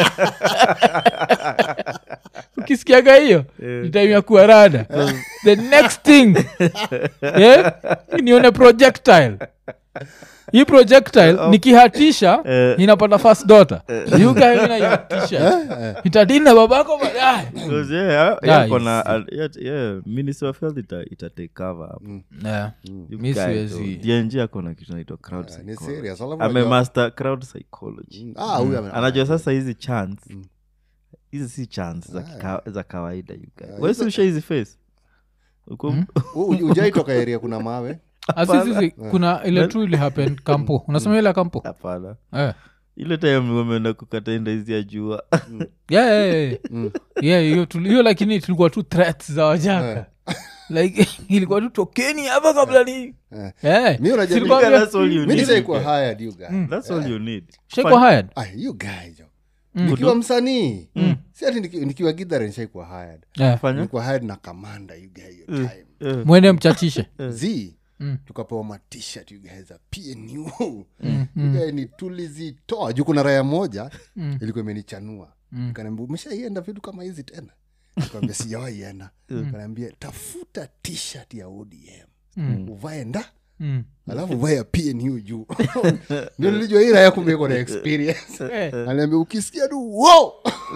ukisikiaga hiyo ni time ya kuwa rada the next thing yeah, nione projectile hii projectile nikihatisha inapata first daughter yugainaihatisha itadina babako baadaye Because, yeah, yeah, Yeah, kona- it's- uh, yeah, yeah, minister of health ita, ita take cover hapo Yeah. You Mi guys, siwezi- though, DNG akona kitu naitwa crowd ni psychology. serious alafu ame unajua- master crowd psychology Ah, huyu ame- anajua sasa hizi chance hizi si chance za, kika, za kawaida you guys. Wewe si usha hizi face Uko- U- u- ujaitoka area kuna mawe Ah, si, si, si, kuna ile tu ili happen kampo unasema ile ya kampo hapana eh. ile time wameenda kukataenda hizi ya jua yeah, yeah, yeah. yeah, hiyo tuli- hiyo lakini tulikuwa tu threats za wajaka like ilikuwa tu tokeni hapa kabla ni Eh, Mi unajua- si tulikuwa- That's all you mi need, nisaikuwa you guys. hired you guy That's all you need. Shaikuwa hired ah, you guy jo nikiwa msanii si ati niki- nikiwa gidhare nishaikuwa hired Yeah. Fanya? nilikuwa hired na kamanda you guy hiyo time mwende mchachishe z tukapewa matishat you guys za pnu You guy ni tulizitoa juu kuna raya moja ilikuwa imenichanua kanaambia umeshaienda vitu kama hizi tena kaambia sijawaienda kanaambia tafuta tshirt ya odm uvae nda Mm. alafu uvae ya pnu juu ndio nilijua hii raya kumbe iko na experience Eh, anaambia ukisikia tu wo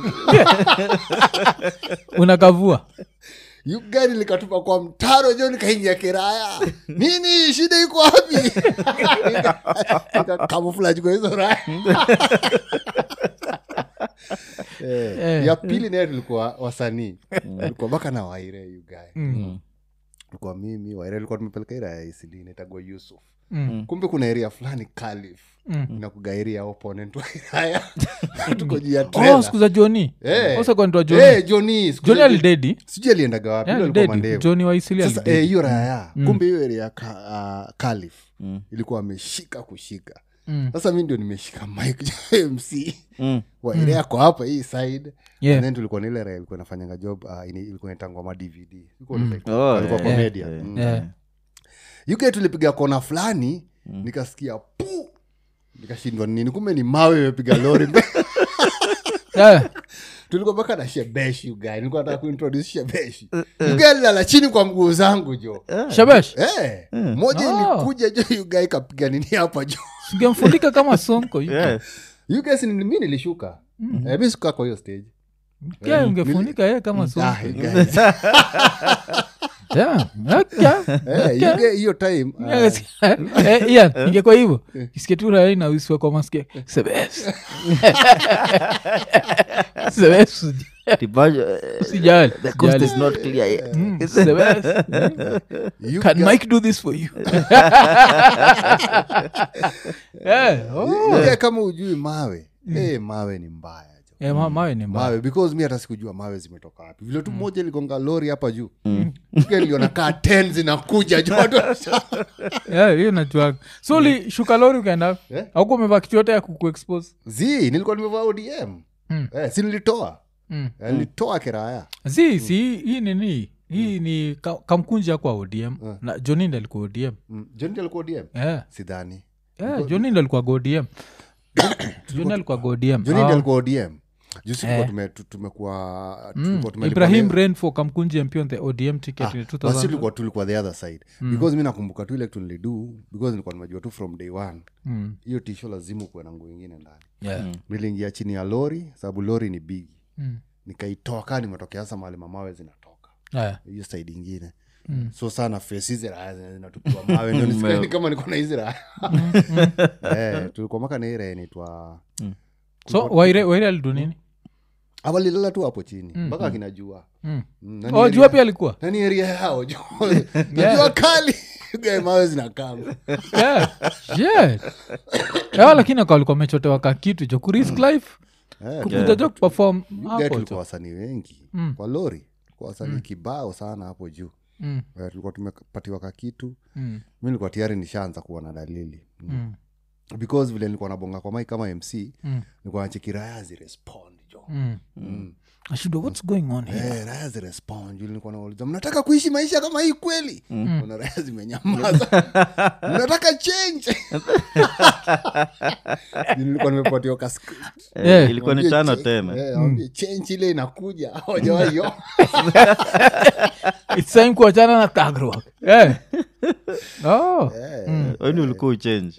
unakavua yu gari likatupa kwa mtaro jo nikaingia kiraya nini shida iko wapi kamuflaji kwa hizo raya Eh, Eh. ya pili naye tulikuwa wasanii tulikuwa baka na waire yu gae tulikuwa mimi waire likuwa tumepeleka ira ya isili inaitagwa yusuf kumbe kuna area fulani kalif inakuga area opponent wa iraya tuko juu ya oh, trailer. siku za joni Eh. osakwantwa joni Eh, Johnny, siku joni za- alidedi sijui aliendaga wapi Yeah, ilo alikuwa alidedi. mandevu. joni waisili sasa eh, alidedi hiyo raya kumbe hiyo area ya ka, uh, kalif ilikuwa ameshika kushika Mm. sasa mi ndio nimeshika mike mc Mm. wa area yako hapa hii side Yeah. And then tulikuwa na ile raya ilikuwa inafanyanga job uh, ini- ilikuwa inatangwa ma dvd Ilikuwa like- Oh, alikuwa yeah, comedian. yeah, Mm. Yeah. uk tulipiga kona fulani nikasikia pu nikashindwa ni nini kumbe ni mawe imepiga lori Yeah. tulikuwa mpaka na shebeshi ugae nilikuwa nataka kuintroduce shebeshi ugae lilala chini kwa mguu zangu jo shabesh Eh, moja Oh. ilikuja jo ugae ikapiga nini hapa jo singemfundika kama sonko Yeah. ugae si ni- mi nilishuka Eh, mi sikukaa kwa hiyo stage Yeah, ungefunika ye kama Ah, sonko you guys. Yeah, okay. Eh, Ugae hiyo time ah, Eh, Ian, ingekuwa hivyo kisketura na usiwe kwa maskia sebes sebes The budget, uh, usijali the coast usijali. is not clear yet. Mm, sebes you can guys- mike do this for you Eh, oh. Ugae kama ujui mawe eh, mawe ni mbaya jo Eh, ma- mawe ni mbaya mawe because mi hata sikujua mawe zimetoka wapi vile tu moja iligonga lori hapa juu Ugae niliona kaa ten zinakuja jo watu wanasha- Yeah, hiyo najua so ulishuka lori ukaenda Eh? auku umevaa kitu yote ya kukuexpose zi nilikuwa nimevaa odm Mm. eh, si nilitoa Mm. Eh, nilitoa kiraya si si hii nini hii ni ka- kamkunja kwa odm na jonind alikuwa odm mm. joni alikuwa odm yeah. sidhani yeah, jonind alikuwa godm joni alikuwa godm joni Ah, alikuwa odm jusi Eh. tume, tu- tumekuwa mm, tulikuwa tumelipwa ibrahim le- renfo kamkunji mp on the odm ticket Ah, in basi 2000 tulikuwa tulikuwa the other side because mi nakumbuka tu ile kitu nilidu because nilikuwa nimejua tu from day one Mm, hiyo tisho lazima ukuwe na nguo ingine ndani yeah. niliingia chini ya lori sababu lori ni bigi Mm, nikaitoa kaa nimetokea sasa mahali mamawe zinatoka yeah. hiyo side ingine Mm. so sana face hizi raya zina- zinatupiwa mawe ndio nisikie ni kama niko na hizi raya eh, tulikuwa maka na hii raya inaitwa so waire waire alidu nini awalilala tu hapo chini mpaka akinajua Mm. Mm, nani oh area- jua pia alikuwa nani eria yao jo najua kali gae mawe zinakama yeah. yeah. yeah, lakini akawa alikuwa amechotewa ka kitu jo kurisk life Eh, kukuja jo kuperform Guy hapo tulikuwa jo wasanii wengi Mm. kwa lori kwa wasanii kibao sana hapo juu Mm, Eh, tulikuwa tumepatiwa kakitu mm, mi nilikuwa tayari nishaanza kuwa na dalili mm, because vile nilikuwa nabonga kwa mai kama mc mm, nilikuwa nache raya zirespond jo mm. Mm. ashindwa what's going on here Eh, raya zirespond juu nilikuwa nauliza mnataka kuishi maisha kama hii kweli kuna raya zimenyamaza mnataka change Juu nilikuwa nimepatiwa ka script. Eh, Yeah. ilikuwa ni Waambie tano change- tena eh, waambie change ile inakuja hawajawaiyo It's time kuachana na tagro yeah. oh. weni ulikuwa uchange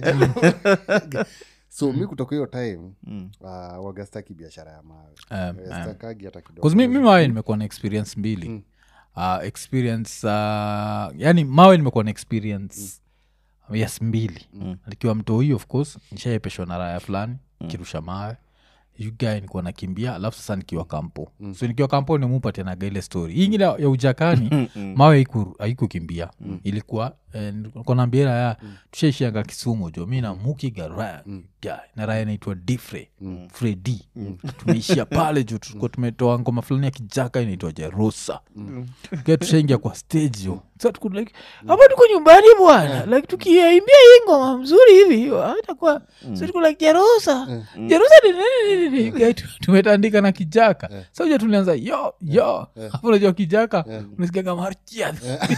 so mi kutoka hiyo time Mm. uh, wagastaki biashara ya mawe Um, Eh, stakagi hata kidogo Cause mi, mi mawe nimekuwa na experience mbili uh, experience uh, yani mawe nimekuwa na experience yes mbili nikiwa mtoi of course nishaepeshwa na raya fulani kirusha mawe ugae nikuwa nakimbia alafu sasa nikiwa kampo so nikiwa kampo nimupatianaga ile story hii ingine ya ujakani mawe haiku- haikukimbia ilikuwa eh, nilikuwa naambia raya tushaishianga kisumu jo mi na mukiga raya guy, na raya inaitwa difre fredi tumeishia pale jo tulikuwa tumetoa ngoma fulani ya kijaka inaitwa jerusa Kia tushaingia kwa stage jo sa tuko like hapa tuko nyumbani bwana like tukiaimbia hii ngoma mzuri hivi atakuwa so tuko like jerusa jerusa ni nini nini nini Guy, tu- tumetandika na kijaka sa uja tulianza yo yo hapo unajua kijaka unasikiaga marchiat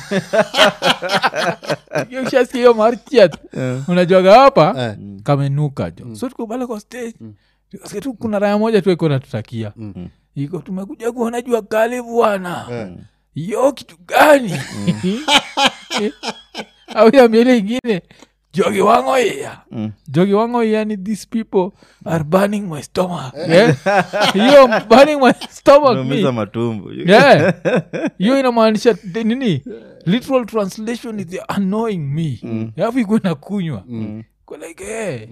ushasikia hiyo marchiat unajuaga hapa kamenuka jo so tuko pale kwa stage tukasikia tu kuna raya moja tu iko natutakia iko tumekuja kuona jua kali bwana yo kitu gani au yambele ingine jogi wango iya jogi wango iya ni these people are burning my stomach Eh? hiyo burning my stomach unaumiza me matumbo yeah hiyo inamaanisha the nini literal translation is they're annoying me alafu ikuwe na kunywa Kwa like eh.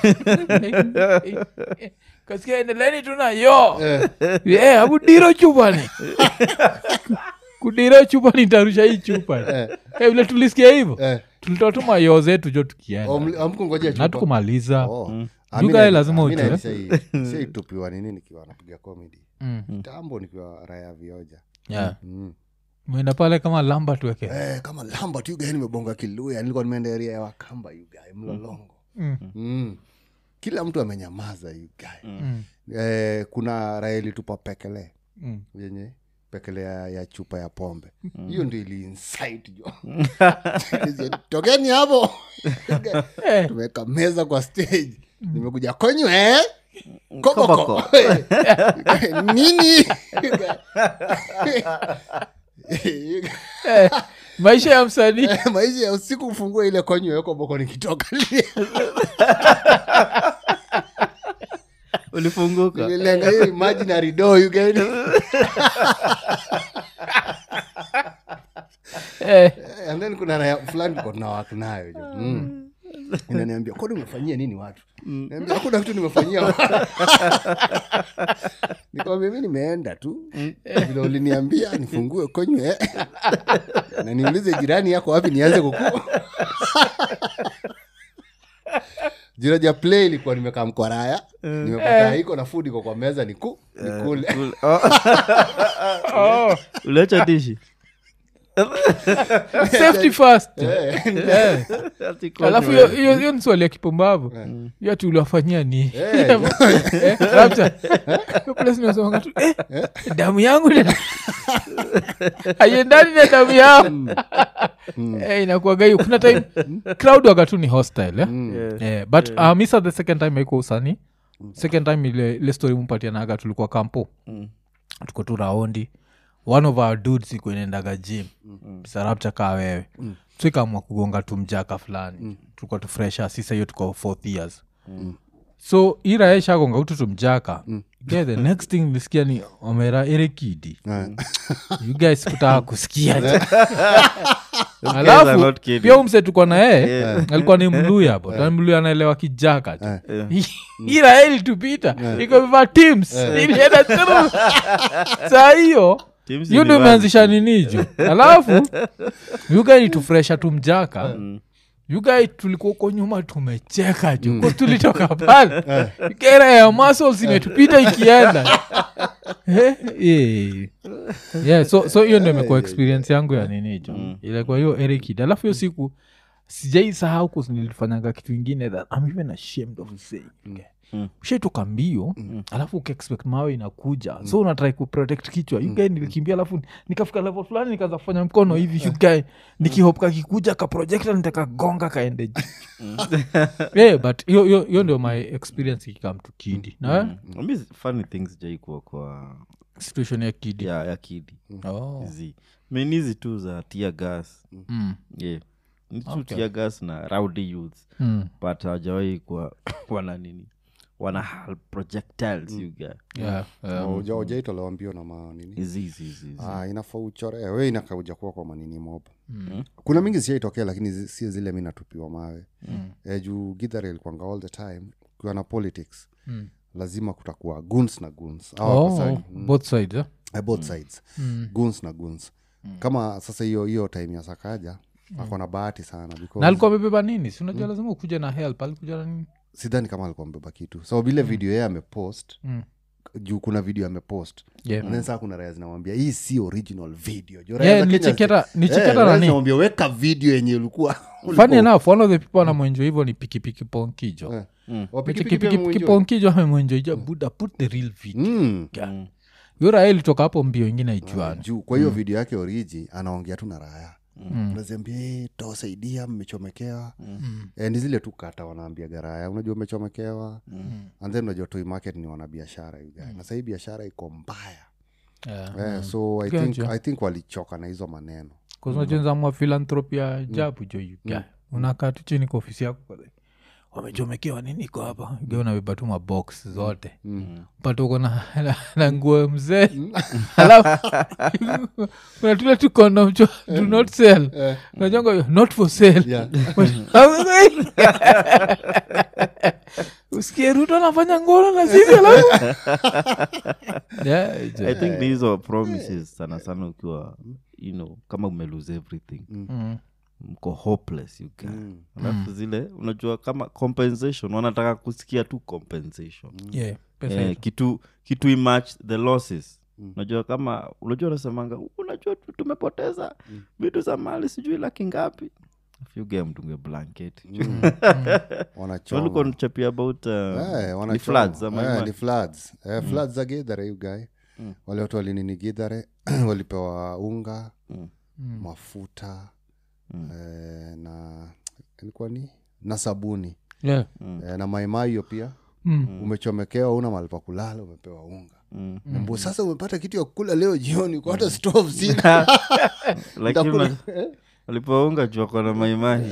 kasikia endeleni tuna yo yeah, abu diro chupani kudira chupa nitarusha hii chupa Eh, vile tulisikia hivyo tulitoa tu mayoo zetu jo tukienda Oh, mli- hamkungoja na chupa? tukumaliza Oh. Ah, You mi guy na- lazima ah, mi ujue. na- shai- shaitupiwa nini nikiwa napiga comedy Mm. kitambo nikiwa raya vioja Yeah. mm. mwenda pale kama lamba tuweke eh, kama lambert yugae nimebonga kiluya nilikuwa nimeenda area ya wakamba yugae mlolongo Mm. mm. kila mtu amenyamaza yugae Mm. eh, kuna raya ilitupa pekele Mm. yenye pekele ya, ya chupa ya pombe hiyo ndio ili insight jo tokeni hapo Eh. tumeweka meza kwa stage nimekuja konywe koboko Koboko. nini Eh, maisha ya msanii maisha ya usiku ufungua ile konywe koboko nikitoka ulifunguka nililenga hiyo imaginary door you get Eh, and then kuna raya fulani tuko na watu nayo jo mm. inaniambia kwani umefanyia nini watu niambia hakuna kitu nimefanyia watu." nikamwambia mi nimeenda tu vile uliniambia nifungue konywe na niulize jirani yako wapi nianze kuku jiraja play ilikuwa nimekaa mkwaraya nimepata iko na food iko kwa meza niku nikule Ul- oh, oh, uliacha dishi safety first Eh, Eh, Ati kwa alafu nywe. hiyo- hiyo hiyo ni swali ya kipumbavu hiyo ati uliwafanyia ni Eh. Eh, Rapture. Hiyo place nimesemanga tu, eh, damu yangu ni- haiendani na damu yangu Eh, inakuwaga hiyo kuna time crowd waga tu ni hostile eh? Yeah. Eh, but uh, misa the second time aiko usani second time ile, ile story mpatianaga tulikuwa kampo Mm. tuko tu raundi one of our dudes iko inaendaga gym sarapcha kaa wewe so ikaamua kugonga tu mjaka fulani tulikuwa tu fresha sisa hiyo tuko fourth years so iraeshagonga utu tumjaka yeah, the next thing nilisikia ni omera erekidi Eh. you guys kutaka kusikia Those guys are alafu not kidding. pia umse tuko na yeye alikuwa ni mluya bo yeah. mluya anaelewa kijaka tu iraeli tupita iko viva teams ilienda through saa hiyo Teams hiyo ndo ni imeanzisha ninijo alafu yugai tufresha tumjaka yugai tulikuwa uko nyuma tumecheka ju ko tulitoka pale kera ya muscles imetupita ikienda Eh, eh. yeah, so so hiyo ndo imekuwa experience yangu ya ninijo ilikuwa hiyo erikid alafu hiyo siku sijai sahau kus nilifanyanga kitu ingine that I'm even ashamed of saying Mm. ushaitoka mbio alafu ukiexpect mawe inakuja so unatrai kuprotect kichwa yugae nilikimbia alafu nikafika level fulani nikaanza kufanya mkono hivi yugae nikihop kakikuja kaprojekta nitakagonga kaende juu yeah, but hiyo- hiyo hiyo ndio my experience ikikam to kidi na Mm. Mi funny things jaikuwa kwa situation ya kidi ya, ya kidi oh. zi min hizi tu za tia gas mm. yeah. ni tu Okay. tia gas na rowdy youth Mm. but hawajawai kwa wana nini wana hal projectiles you get Yeah, yeah. Uja- ujaitolewa mbio na manini hizi hizi hizi hizi. ah, inafaa uchore we inakauja kuwa kwa manini mob kuna mingi siaitokea lakini zi- si zile mi natupiwa mawe mm. e, juu githare ilikuanga all the time ukiwa na politics Mm. lazima kutakuwa guns na guns Oh, both sides eh? uh, both sides Mm. guns na guns kama sasa hiyo hiyo time ya sakaja ako na bahati sana because na alikuwa amebeba nini si unajua lazima ukuja na help alikuja na nini sidhani kama alikuwa mbeba kitu sababu ile video yeye amepost Mm. juu kuna video amepost Yeah. And then saa kuna raya zinamwambia hii si original video Juu raya Yeah, za Kenya nicheketa- zi- nicheketa Eh, raya nani? zinamwambia weka video yenye ulikuwa funny enough one of the people anamwenjwa hivyo ni pikipiki ponkijo Eh. Mm. pikipiki ponkijo amemwenjoija buda put the real video Mm. Yeah. yura ilitoka hapo mbio ingine ijuani juu kwa hiyo video yake oriji anaongea tu na raya unaziambia "Eh, tawasaidia mmechomekewa Eh, ni zile tu kata wanaambia garaya unajua umechomekewa and then unajua toi market ni wanabiashara mm. na sahii biashara iko mbaya Yeah. eh, so I think, Gotcha. i think walichoka na hizo maneno kuzunajenzamwa philanthropia jabu jo yuga unakaa tu chini kwa ofisi yako kwa like, wamechomekewa nini iko hapa Uga unabeba tu mabox zote pata uko na, na, na nguo mzee alafu unatule tu kondom cho do not sell unajonga not for sale Yeah. usikie ruto anafanya ngono na sisi alafu Yeah, it's, i think ni hizo promises sana sana ukiwa you know kama umelose everything mm, mko hopeless you guy alafu zile unajua kama compensation wanataka kusikia tu compensation yeah, pesa eh, hizo. kitu kitu imatch the losses unajua kama unajua unasemanga unajua tu- tumepoteza vitu za mali sijui laki ngapi fyuge mtunge blanketi wanachoma walikuwa nachapia about uh, Eh, ni wanachoma. floods ama Eh, ima- ni floods Eh, floods za gidhare you guy wale watu walinini gidhare walipewa unga mafuta eh, na ilikuwa ni na sabuni Yeah. eh, na maimayo pia Mm. umechomekewa una mahali pa kulala umepewa unga Mbu, sasa umepata kitu ya kukula leo jioni kwa hata stove sina lakini Nitakula- una- walipounga jua kona maimahi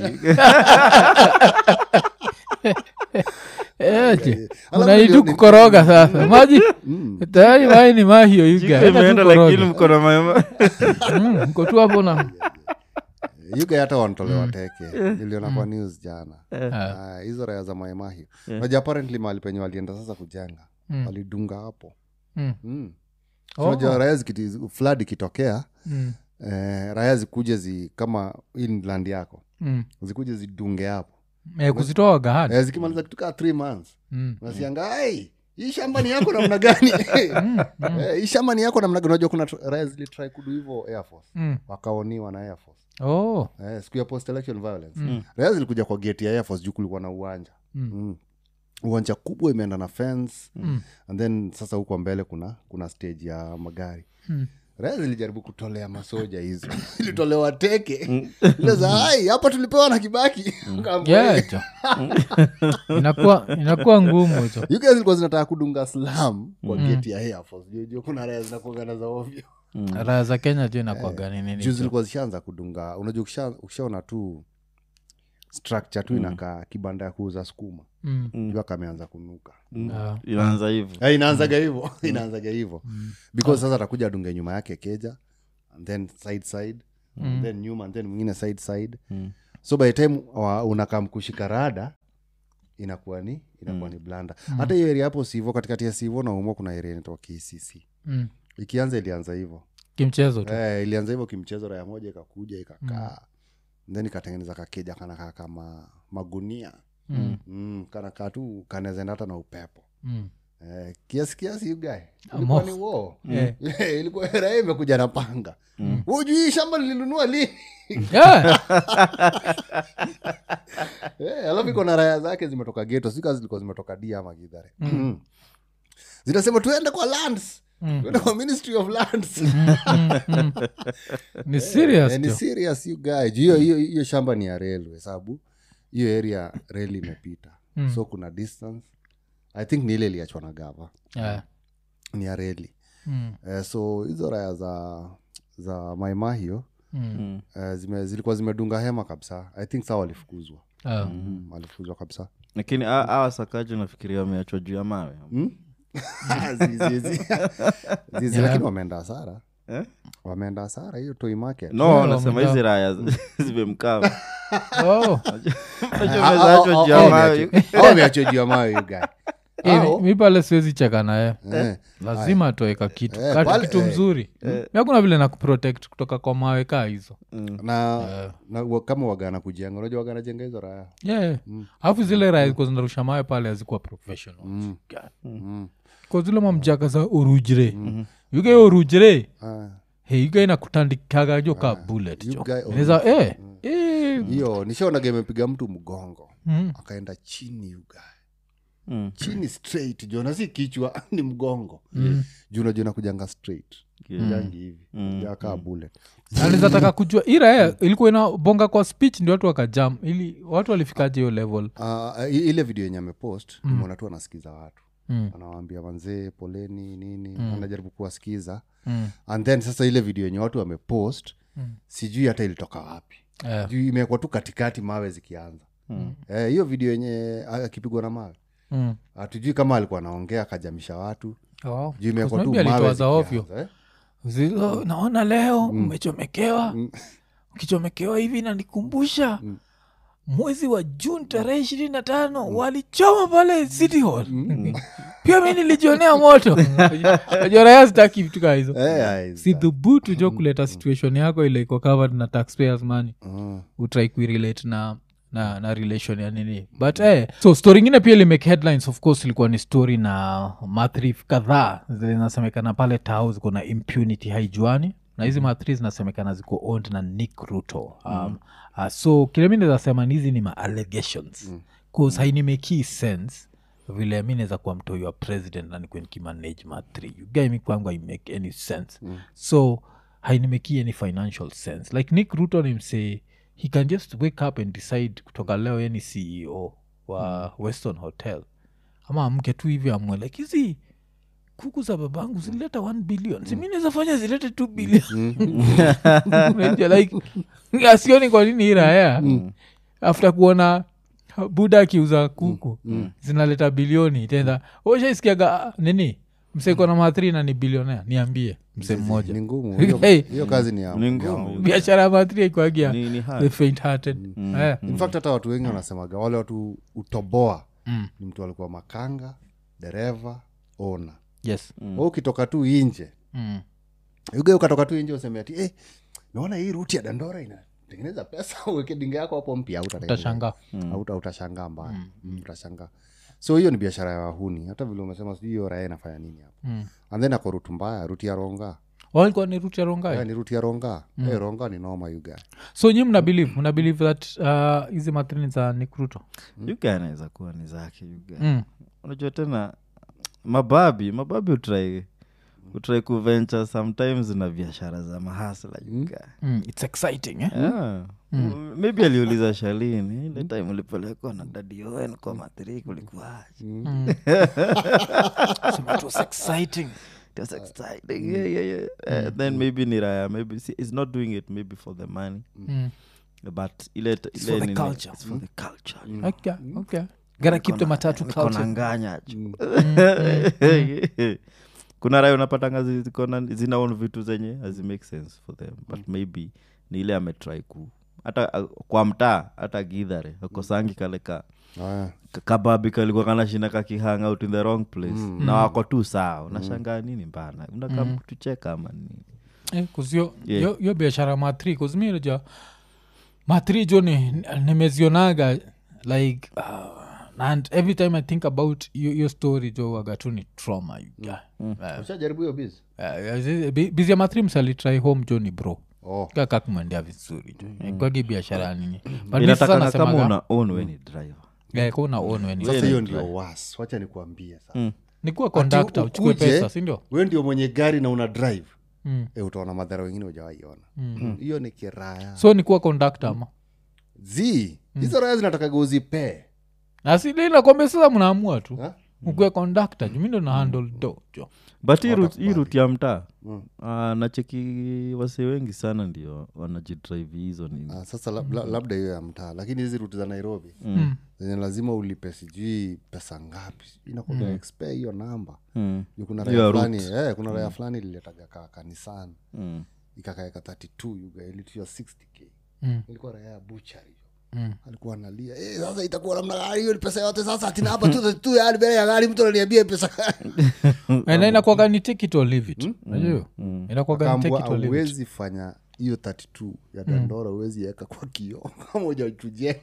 Eh, je. Alafu unaitu ndio- kukoroga sasa maji tayari mai ni mahio you guy. Enda tu imeenda koroga. lakini mkona maimahi Mm, mko tu hapo na yuga hata wanatolewa teke niliona kwa news jana Ah, hizo raya za maemahio naja apparently mahali penye walienda sasa kujenga walidunga hapo Mm. mm. Oh. so najua raya zikiti- flood ikitokea Mm, eh, raya zikuje zi kama hii ni land yako mm. zikuje zidunge hapo Eh, kuzitoa gahani eh, zikimaliza kitukaa th months Mm. nasianga ai hii shamba ni yako namna gani Eh, hii shamba ni yako namna gani unajua kuna tr- raya zilitry kudu hivo air force Mm. wakaoniwa na air force Oh. eh, siku ya post election violence mm. raya zilikuja kwa gate ya air force juu kulikuwa na uwanja Mm. mm. uwanja kubwa imeenda na fence mm. and then sasa huko mbele kuna kuna stage ya magari Mm. raya zilijaribu kutolea masoja hizo ilitolewa teke ile za ai hapa tulipewa na kibaki Kaambia, Yeah, jo. inakuwa inakuwa ngumu hizo You guys zilikuwa zinataka kudunga slam kwa geti ya air force Juu- juu kuna raya zinakuangana za ovyo raha za kenya jo inakuaga ni nini juu jo. zilikuwa zishaanza kudunga unajua ukisha- ukishaona tu structure tu inakaa kibanda ya kuuza skuma Mm. jua kameanza kunuka Ah. inaanza hivo Eh, inaanzaga hivo inaanzaga hivo because sasa atakuja adunge nyuma yake keja and then side side and then nyuma and then mwingine side side so by the time wa- unakam kushika rada inakuwa ni inakuwa ni blanda hata hiyo area hapo sivo katikati ya sivo na umwa kuna area inaitwa kcc Mm. ikianza ilianza hivo kimchezo tu eh, ilianza hivyo kimchezo raya moja ikakuja ikakaa then ikatengeneza kakeja kanakaa kama magunia Mm. mm, kanakaa tu kanaezaenda hata na upepo Mm. eh, kiasi kiasi ugae Amo. ilikuwa ni wo Eh. ilikuwa raha imekuja na panga hujui shamba lilinunua lini Yeah. Eh, alafu iko na raya zake zimetoka geto sika zilikuwa zimetoka dia ama gidhare mm. zinasema tuende kwa lands Mm. tuende kwa ministry of lands ni serious Eh, ni jo. serious you guy Juu hiyo hiyo hiyo shamba ni ya railway sababu hiyo area rail imepita Mm. so kuna distance i think ni ile iliachwa na gava Yeah. ni ya reli Mm. eh, so hizo raya za za maimahio Mm. eh, zime, zilikuwa zimedunga hema kabisa i think saa walifukuzwa Ah. mm, walifukuzwa kabisa lakini a- awa sakaji nafikiria wameachwa juu ya mawe Zizi, zizi. Zizi, lakini wameenda hasara Eh? wameenda hasara hiyo toy market no Yeah, nasema wamejaa. hizi raya zimemkaa Oh. mezaachwa juu ya mawe wameachwa juu ya mawe you guy. Eh, Hao, mi- mi pale siwezi cheka naye eh, lazima atoeka kitu Eh, kati pale- kitu eh. mzuri mi hakuna vile na kuprotect kutoka kwa mawe kaa hizo na, na wa- kama wagana kujenga unajua wagana jenga hizo raya yeah. alafu zile raya zilikuwa zinarusha mawe pale hazikuwa professional God. mm. kwa zile mamjaka za urujire yuke urujire Ah, hey, yuke inakutandikaga jo ka bullet you jo guy- Inaweza- eh, eh, hiyo nishaonaga imepiga mtu mgongo mm, akaenda chini uga Mm. chini straight jona si kichwa ni mgongo mm. juu najua nakujanga straight Yeah. jangi hivi jakaa bullet Anaweza taka kujua hii raya ilikuwa inabonga kwa speech ndio watu wakajam ili watu walifikaje hiyo level Ah, i- ile video yenye amepost nimeona tu anasikiza watu Mm. anawaambia manzee poleni nini anajaribu kuwasikiza Mm. and then sasa ile video yenye watu wamepost Mm. sijui hata ilitoka wapi Eh, juu imewekwa tu katikati mawe zikianza Eh, hiyo video yenye ah, akipigwa na mawe mm. hatujui kama alikuwa anaongea akajamisha watu Oh, juu imewekwa tu maybe mawe alitoa za ovyo zikianza, eh. Zilo, naona leo umechomekewa ukichomekewa hivi nanikumbusha mwezi wa juni tarehe ishirini na tano walichoma pale city hall pia mi nilijionea moto Najua raya sitaki vitu kaa hizo Eh, ai, si dhubutu jo kuleta situation yako ile iko covered na taxpayers money mm. utrai kuirelate na na na relation ya nini but eh, so story ingine pia ilimake headlines of course ilikuwa ni story na mathrif kadhaa zinasemekana pale tao ziko na impunity haijuani na hizi mathri zinasemekana ziko owned na nick ruto um, uh, so kile mi nazasema ni hizi ni ma allegations bcause hainimekii sense vile mi naweza kuwa mtoi wa president na nikuwe nikimanage matri ugaimi kwangu haimake any sense mm. so hainimekii any financial sense like nick ruto nimsee he can just wake up and decide kutoka leo ye ni ceo wa mm. weston hotel ama amke tu hivi amwe like hizi kuku za babangu zilileta 1 billion si mi naweza fanya zilete 2 billion Unajua, like asioni kwa nini hii raya after kuona buda akiuza kuku zinaleta bilioni tena ushaisikiaga nini mseko na mathri na ni bilionea niambie mse mmoja ni ngumu hiyo, Hey. hiyo kazi ni ya Ni ngumu. biashara ya mathri aikwagia Ni- ni hard. the faint hearted Eh. in fact hata watu wengi wanasemaga wale watu utoboa ni mtu alikuwa makanga dereva ona yes mm. ukitoka tu inje Mm. uge ukatoka tu inje useme ati eh, naona hii ruti ya dandora inatengeneza pesa uweke dinga yako hapo mpya utashangaa auta utashangaa mbaya mm. utashangaa so hiyo ni biashara ya wahuni hata vile umesema sijui hiyo raya inafanya nini hapo Mm. and then ako rutu mbaya ruti ya ronga walikuwa ni ruti ya rongai yeah, ni ruti ya ronga mm. hey, ronga ni noma yuga so nyi mna believe mna believe that uh, hizi matrini za nikruto yuga anaweza kuwa ni zake yuga mm. unajua tena mababi mababi utrai utrai kuventure sometimes na biashara za mahasla yuga mm. its exciting eh? Yeah. M- maybe aliuliza shalini ile time ulipelekwa na dadi owen kwa mathiri kulikuwaje Sema it was exciting It was exciting. Yeah, yeah, yeah. Uh, then maybe ni raya maybe see, he's not doing it maybe for the money mm. but ile, ile for the nini- culture. it's for the culture okay okay gotta keep the matatu Niko na culture nganya ju kuna raya unapatanga zi- ziko na- zinaon vitu zenye hazimake sense for them but maybe ni ile ametry ku hata uh, kwa mtaa hata gidhare akosangi kale ka Aya. ka- kababi kalikuwa kanashinda kakihang out in the wrong place na wako tu sawa unashangaa nini mbana unakam kutucheka ama nini Eh, 'cause yo- Yeah. yo- yo biashara ya matri kuzmirja matri jo ni- nimezionaga like uh, and every time i think about yo, yo story jo wagatu ni trauma you guy. Eh, ushajaribu hiyo biz eh, bi- bizi ya matri msalitrai home jo ni bro oh. kakakumwendea vizuri jo kwagi biashara ya nini But mi inatakana sasa kama nasemaga, una own we ni driver eh, ka una own when you- sasa hiyo ndio was wacha nikuambie sasa ni kuwa kondakta Ati uchukue ukuje, pesa sindio we ndio mwenye gari na una drive Mm. e, utaona madhara wengine ujawaiona hiyo ni kiraya so ni kuwa kondakta ama zi hizo raya zinatakaga uzipee nasinakwambia sasa mnaamua tu Ha? ukue kondakta jumindo na handle do jo but hii route- hii ruti ya mtaa ah, nacheki wase wengi sana ndio wanajidrive hizo nini Ah, sasa lab, la, labda hiyo ya mtaa lakini hizi ruti za nairobi Mm. zenye lazima ulipe sijui pesa ngapi inakuga mm. expe hiyo namba Mm. Juu kuna Hiyo raya route. fulani eh, kuna raya fulani ililetaga ka kanisani Mm. ikakaeka 32 yuga ilitia 60k Mm. ilikuwa raya ya buchari Mm. alikuwa analia eh, sasa itakuwa namna gani hiyo ni pesa yote sasa atina hapa tu tu yani mbele ya gari mtu ananiambia pesa na inakwaga ni take it or leave it najua hiyo? inakwaga ni take Akaambua it or leave it auwezi fanya hiyo 32 ya dandora uwezi weka kwa kio kama ujachujenga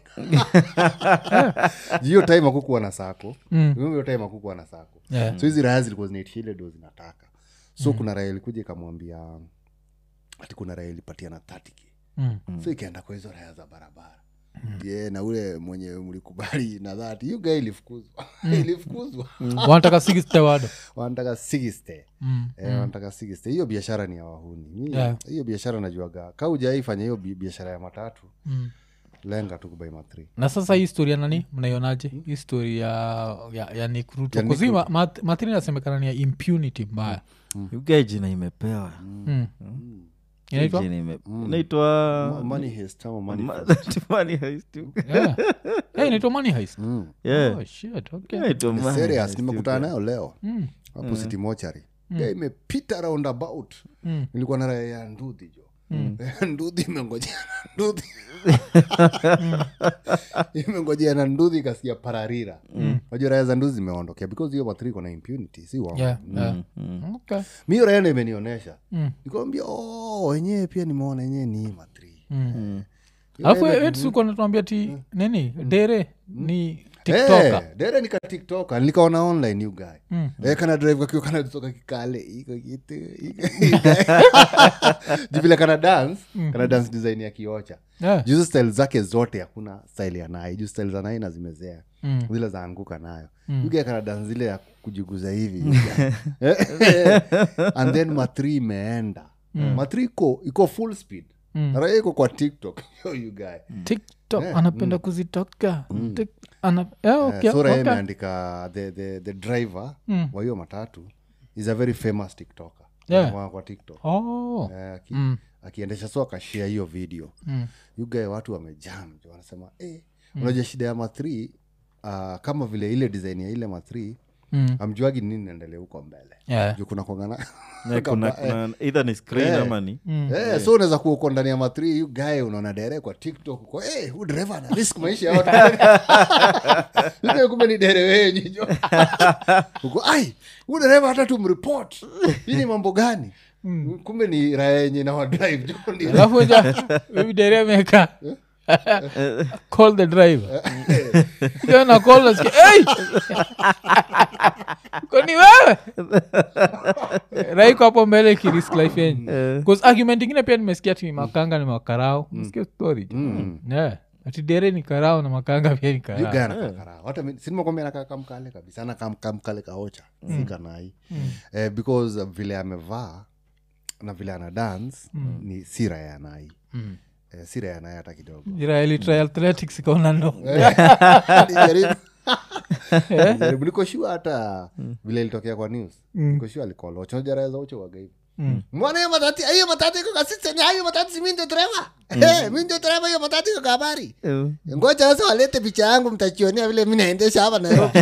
hiyo time akukuwa na sako Mm. hiyo time akukuwa na sako Yeah. so hizi raya zilikuwa zinaitisha ile do zinataka so kuna raya ilikuja ikamwambia ati kuna raya ilipatia na 30k Mm. so ikaenda kwa hizo raya za barabara ye na ule mwenye mlikubali na dhati hiyo gaa ilifukuzwa ilifukuzwa wanataka sigistewado wanataka sigiste Mm. Eh, wanataka sigiste hiyo biashara ni ya wahuni Mi- Yeah. hiyo biashara najuaga ka ujaifanya hiyo bi- biashara ya matatu Mm. lenga tu kubai matri na sasa hii story ya nani mnaionaje hii story ya, ya, ya nikruto Ya Nick kuzi mathiri nasemekana ni ya impunity mbaya Yuga jina imepewa mm. inaitwa Jina ime- inaitwa money heist ama money Ma- heist. Money heist, Yuga. yeah. hey, inaitwa money heist Mm. Yeah. oh, shit, okay. Inaitwa Ni money serious heist, nimekutana Yuga. nayo leo Mm. hapo city mochari Ga imepita roundabout Mm. nilikuwa na raya ya ndudhi jo ndudhi imengojea na ndudhi imengojea na ndudhi ikasikia pararira najua raya za nduzi zimeondokea because hiyo mathri iko na impunity si wao Yeah, yeah. Okay. mi hiyo raya ndo imenionyesha Mm. nikawambia oh, wenyewe pia nimeona wenyewe ni hii mathri alafu wetusuko natuambia ti nini dere ni tiktoka Eh, dere nika tiktoka nilikaona online you guy Mm. Eh, kana drive kakiwa kana toka kikale iko kitu iko- Juu vile kana dance kana dance design ya kiocha Yeah. juzi style zake zote hakuna style ya nai juu style za nai na zimezea Mm. zile zaanguka nayo yuga kana dance zile ya kujiguza hivi and then matri imeenda matri iko iko full speed Mm. raya iko kwa tiktok yo you guy tiktok anapenda kuzitoka Tik- ana- yeah, okay, Eh, sura yeye okay. imeandika the, the, the driver Mm. wa hiyo matatu is a very famous tiktoker Yeah. kwa, kwa tiktok Oh. Eh, aki, Mm. akiendesha so akashia hiyo video Mm. yugae watu wamejam jo, wanasema eh, unajua shida ya mathri uh, kama vile ile design ya ile mathri Mm. amjuagi nini naendelea huko mbele Yeah. juu kuna kwangana Yeah, kuna, kuna either ni screen Eh. ama ni Eh, so unaweza kuwa uko ndani ya mathri yu gae unaona dere kwa tiktok uko hey, hu dereva ana risk maisha ya watu Yugae kumbe ni dere wenyu jo uko ai hu dereva hata tumripot hii ni mambo gani kumbe ni raya yenye na wadrive jo ndio alafu ja maybe dere ameweka call the driver Ndio na call nasikia, hey! kwani wewe raiko hapo mbele kirisk life yenyu bcause argument ingine pia nimesikia ti makanga ni makarao mesikia story jo. yeah. ati dere ni karao na makanga pia ni karao yuga anakakara hata mi- si nimekwambia anakaa kamkale kabisa anakaa kamkale kaocha si kanai eh, because uh, vile amevaa na vile ana dance ni si raya ya nai Mm. eh, si raya ya nai hata kidogo israeli try athletics ikaona no Nilijaribu- nilijaribu. niko shua hata vile ilitokea kwa news niko shua alikolocha jaraya za ucho waga hivi mwana hiyo matati hiyo matati iko kasiseni hiyo matati si mi ndio dereva Eh, mi ndio dereva hiyo matati iko kabari ngoja sasa walete picha yangu mtachionia vile mi naendesha hapa nairobi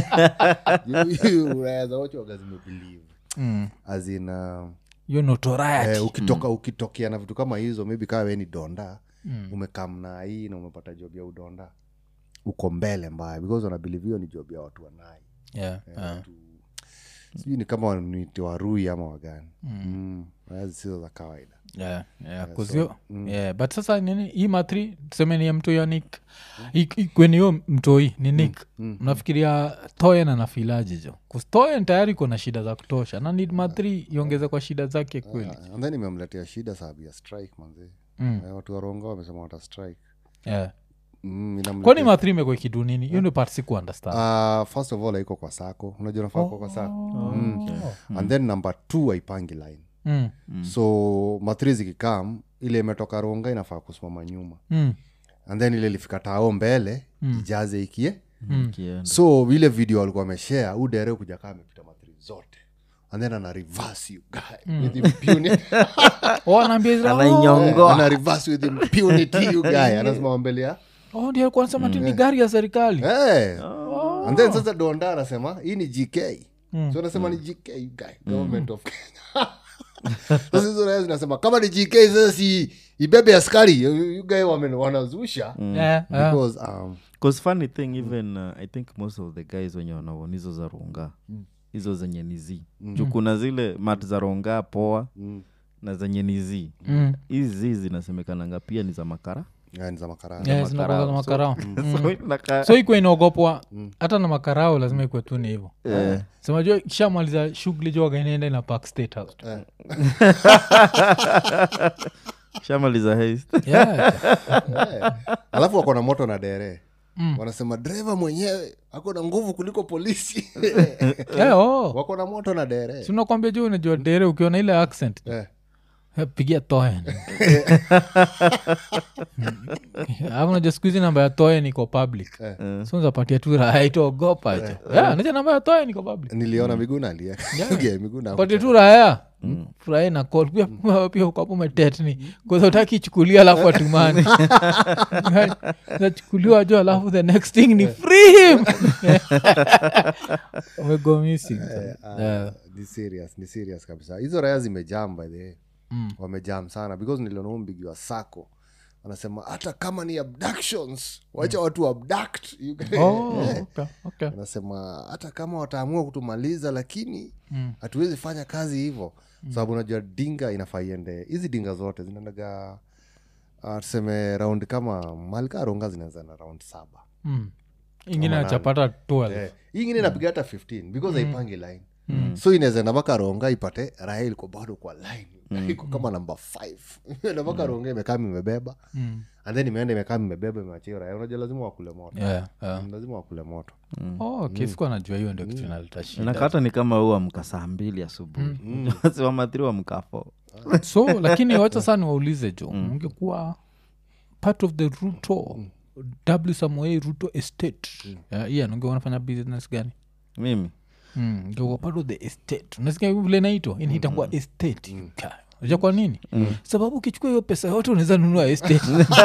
raya za ucho waga zimebelieve Mm. as in uh, hiyo notoriety eh, ukitoka ukitokea na vitu kama hizo maybe kaa we ni donda mm. umekamna hii na umepata job ya udonda uko mbele mbaya because wanabelieve hiyo ni job ya watu wanai yeah. yeah. watu sijui ni kama waniti warui ama wagani mm. mm. sizo za kawaida yeah, yeah, 'cause hiyo- yeah, but sasa nini hii matri tuseme ni ya mtoi ya nik kweni hiyo mtoi ni nik mnafikiria toyen anafilaji jo 'Cause toyen tayari iko na shida za kutosha na need matri iongeze kwa shida zake kweli uh, and then imemletea shida sababu ya strike manzi Mm. eh, watu waronga wamesema wata strike yeah. mm, inamletea- kwani matri imekwa kidu nini hiyo ndio part siku understand Uh, first of all haiko kwa sako unajua nafaa kuwa kwa sako mm. and then number two haipangi line mm. so mathri zikikam ile imetoka ronga inafaa kusimama nyuma Mm. and then ile ilifika tao mbele ijaze ikie Kienda. so ile video walikuwa wameshare udere kuja kaa amepita mathri zote and then ana reverse you guy with impunity oh, anaambia Israel, oh, Anainyongoa. ana reverse with impunity you guy anasimama mbele ya oh, ndio alikuwa anasema ti ni gari ya serikali hey. and then sasa donda anasema hii ni gk so anasema ni gk you guy government of kenya sasa hizo raya zinasema kama ni gk sasa si ibebe askari you guy wame- wanazusha Yeah, yeah. because um, Cause funny thing even uh, i think most of the guys wenye wanaona hizo za ronga hizo zenye ni z juu kuna zile mat za ronga poa na zenye ni z Mm. hizi zinasemekananga pia ni za makara yeah, ni za makarani Yeah, zinakuwaga na makarao so inaka- so ikuwa inaogopwa hata na makarao lazima ikuwe tu ni hivo Eh, simajua kishamaliza shughuli joga inaenda ina park state house tu. shamaliza haste yeah. Eh. alafu wako na moto na dere wanasema dreva mwenyewe ako na nguvu kuliko polisi yeah, oh. wako na moto na dere sinakwambia juu unajua dere ukiona ile accent Eh. eh, pigia toen unajua siku hizi namba ya toen iko public Eh. so unapatia tu raha itaogopa jo yeah, naja namba ya toen iko public niliona miguna alia yeah. miguna patie tu raya furahi na call pia pia ukapo umetetni kwanza utaki ichukulia alafu atumani nachukuliwa jo alafu the next thing ni free him umego missing Ah, ni serious ni serious kabisa hizo raya zimejam by the way wamejam sana because niliona huu mbigi wa sako wanasema hata kama ni abductions wacha watu abduct You guys- Oh, okay, okay. anasema hata kama wataamua kutumaliza lakini hatuwezi fanya kazi hivyo sababu unajua dinga inafaa iende hizi dinga zote zinaendaga uh, tuseme raundi kama malika ronga zinaanza na raundi saba Mm. ingine nachapata 12 Eh, hii ingine inapiga hata 15 because haipangi line so inaweza enda mpaka ronga ipate raha iko bado kwa line iko kama namba 5 na mpaka ronga imekaa imebeba Mm. and then imeenda imekaa imebeba imewachia raha unajua lazima wakule moto Yeah, yeah. lazima wakule moto Oh, okay, sikuwa najua hiyo ndio kitu inaleta shida nakata ni kama huu amka saa mbili asubuhi siwamathiri wamka fo so lakini wacha saa niwaulize jo ungekuwa part of the ruto w samuel ruto estate yeah, ian ungekuwa unafanya business gani mimi Mm, ungekuwa part of the estate unasikia vile naitwa inaitangua estate Ka- unajua kwa nini sababu ukichukua hiyo pesa yote unaweza nunua estate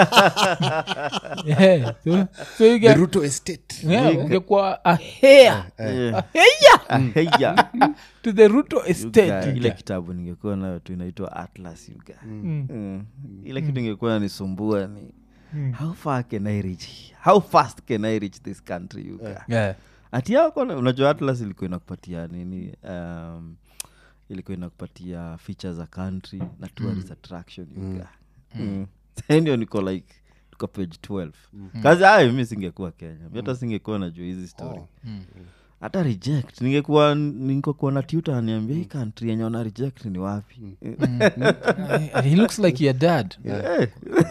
yeah. so, so you the get, ruto estate yeah, ungekuwa a hair a hair Heya. to the ruto You estate guy, you ile guy. kitabu ningekuwa nayo tu inaitwa atlas you guy. Mm. ile kitu ingekuwa nisumbua ni how far can i reach how fast can i reach this country you guy? yeah. ati yako na- unajua atlas ilikuwa inakupatia nini um, ilikuwa inakupatia feature za country na tourist attraction you guy. Mm. Sasa ndio niko like niko page 12 kazi ayo mi singekuwa kenya mi hata singekuwa najua hizi story hata reject ningekuwa ningekuwa na tuta aniambia hii country yenye wana reject ni wapi Uh, he looks like your dad Eh,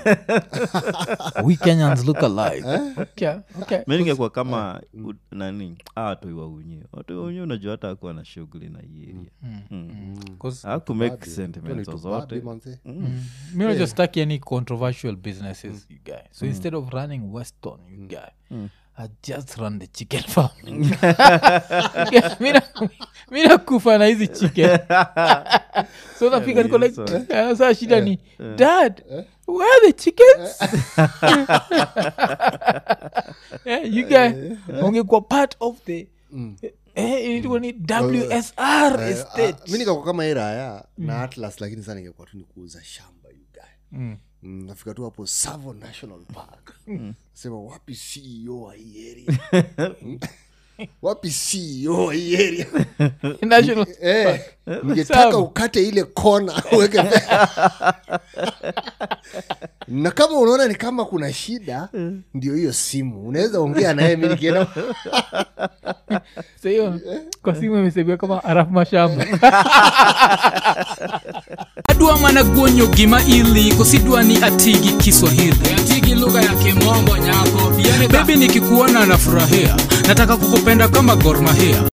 we kenyans look alike okay, okay. mi ningekuwa kama u- nani a watoi waunye watoi waunye unajua hata akuwa na shughuli na hii area Mm. 'Cause haku make Babi. sentiments Tony zozote Tubabi, manze. mi unajua sitaki any controversial businesses you guy so instead of running weston you guy I just run the chicken farm mi nakufa na hizi chicken so napika niko like eh, saa shida ni dad where are the chickens yeah, you guy ungekuwa part of the eh, ilikuwa ni wsr Eh, estate ah, mi nikakwa kama iraya na atlas lakini saa ningekuwa tu ni kuuza shamba you guy Mm. Mm, nafika tu hapo savo national park sema wapi ceo wa hii area Mm. wapi ceo wa hii area national Eh, ningetaka Sawa. ukate ile kona uweke pe- na kama unaona ni kama kuna shida ndio hiyo simu unaweza ongea naye mi nikienda Sa hiyo kwa simu imesebiwa kama arafu mashamba adwa mana guonyo gima ili kosidwa ni atigi kiswahili atigi lugha ya kimombo nyako bebi nikikuona nafurahia nataka kukupenda kama gormahia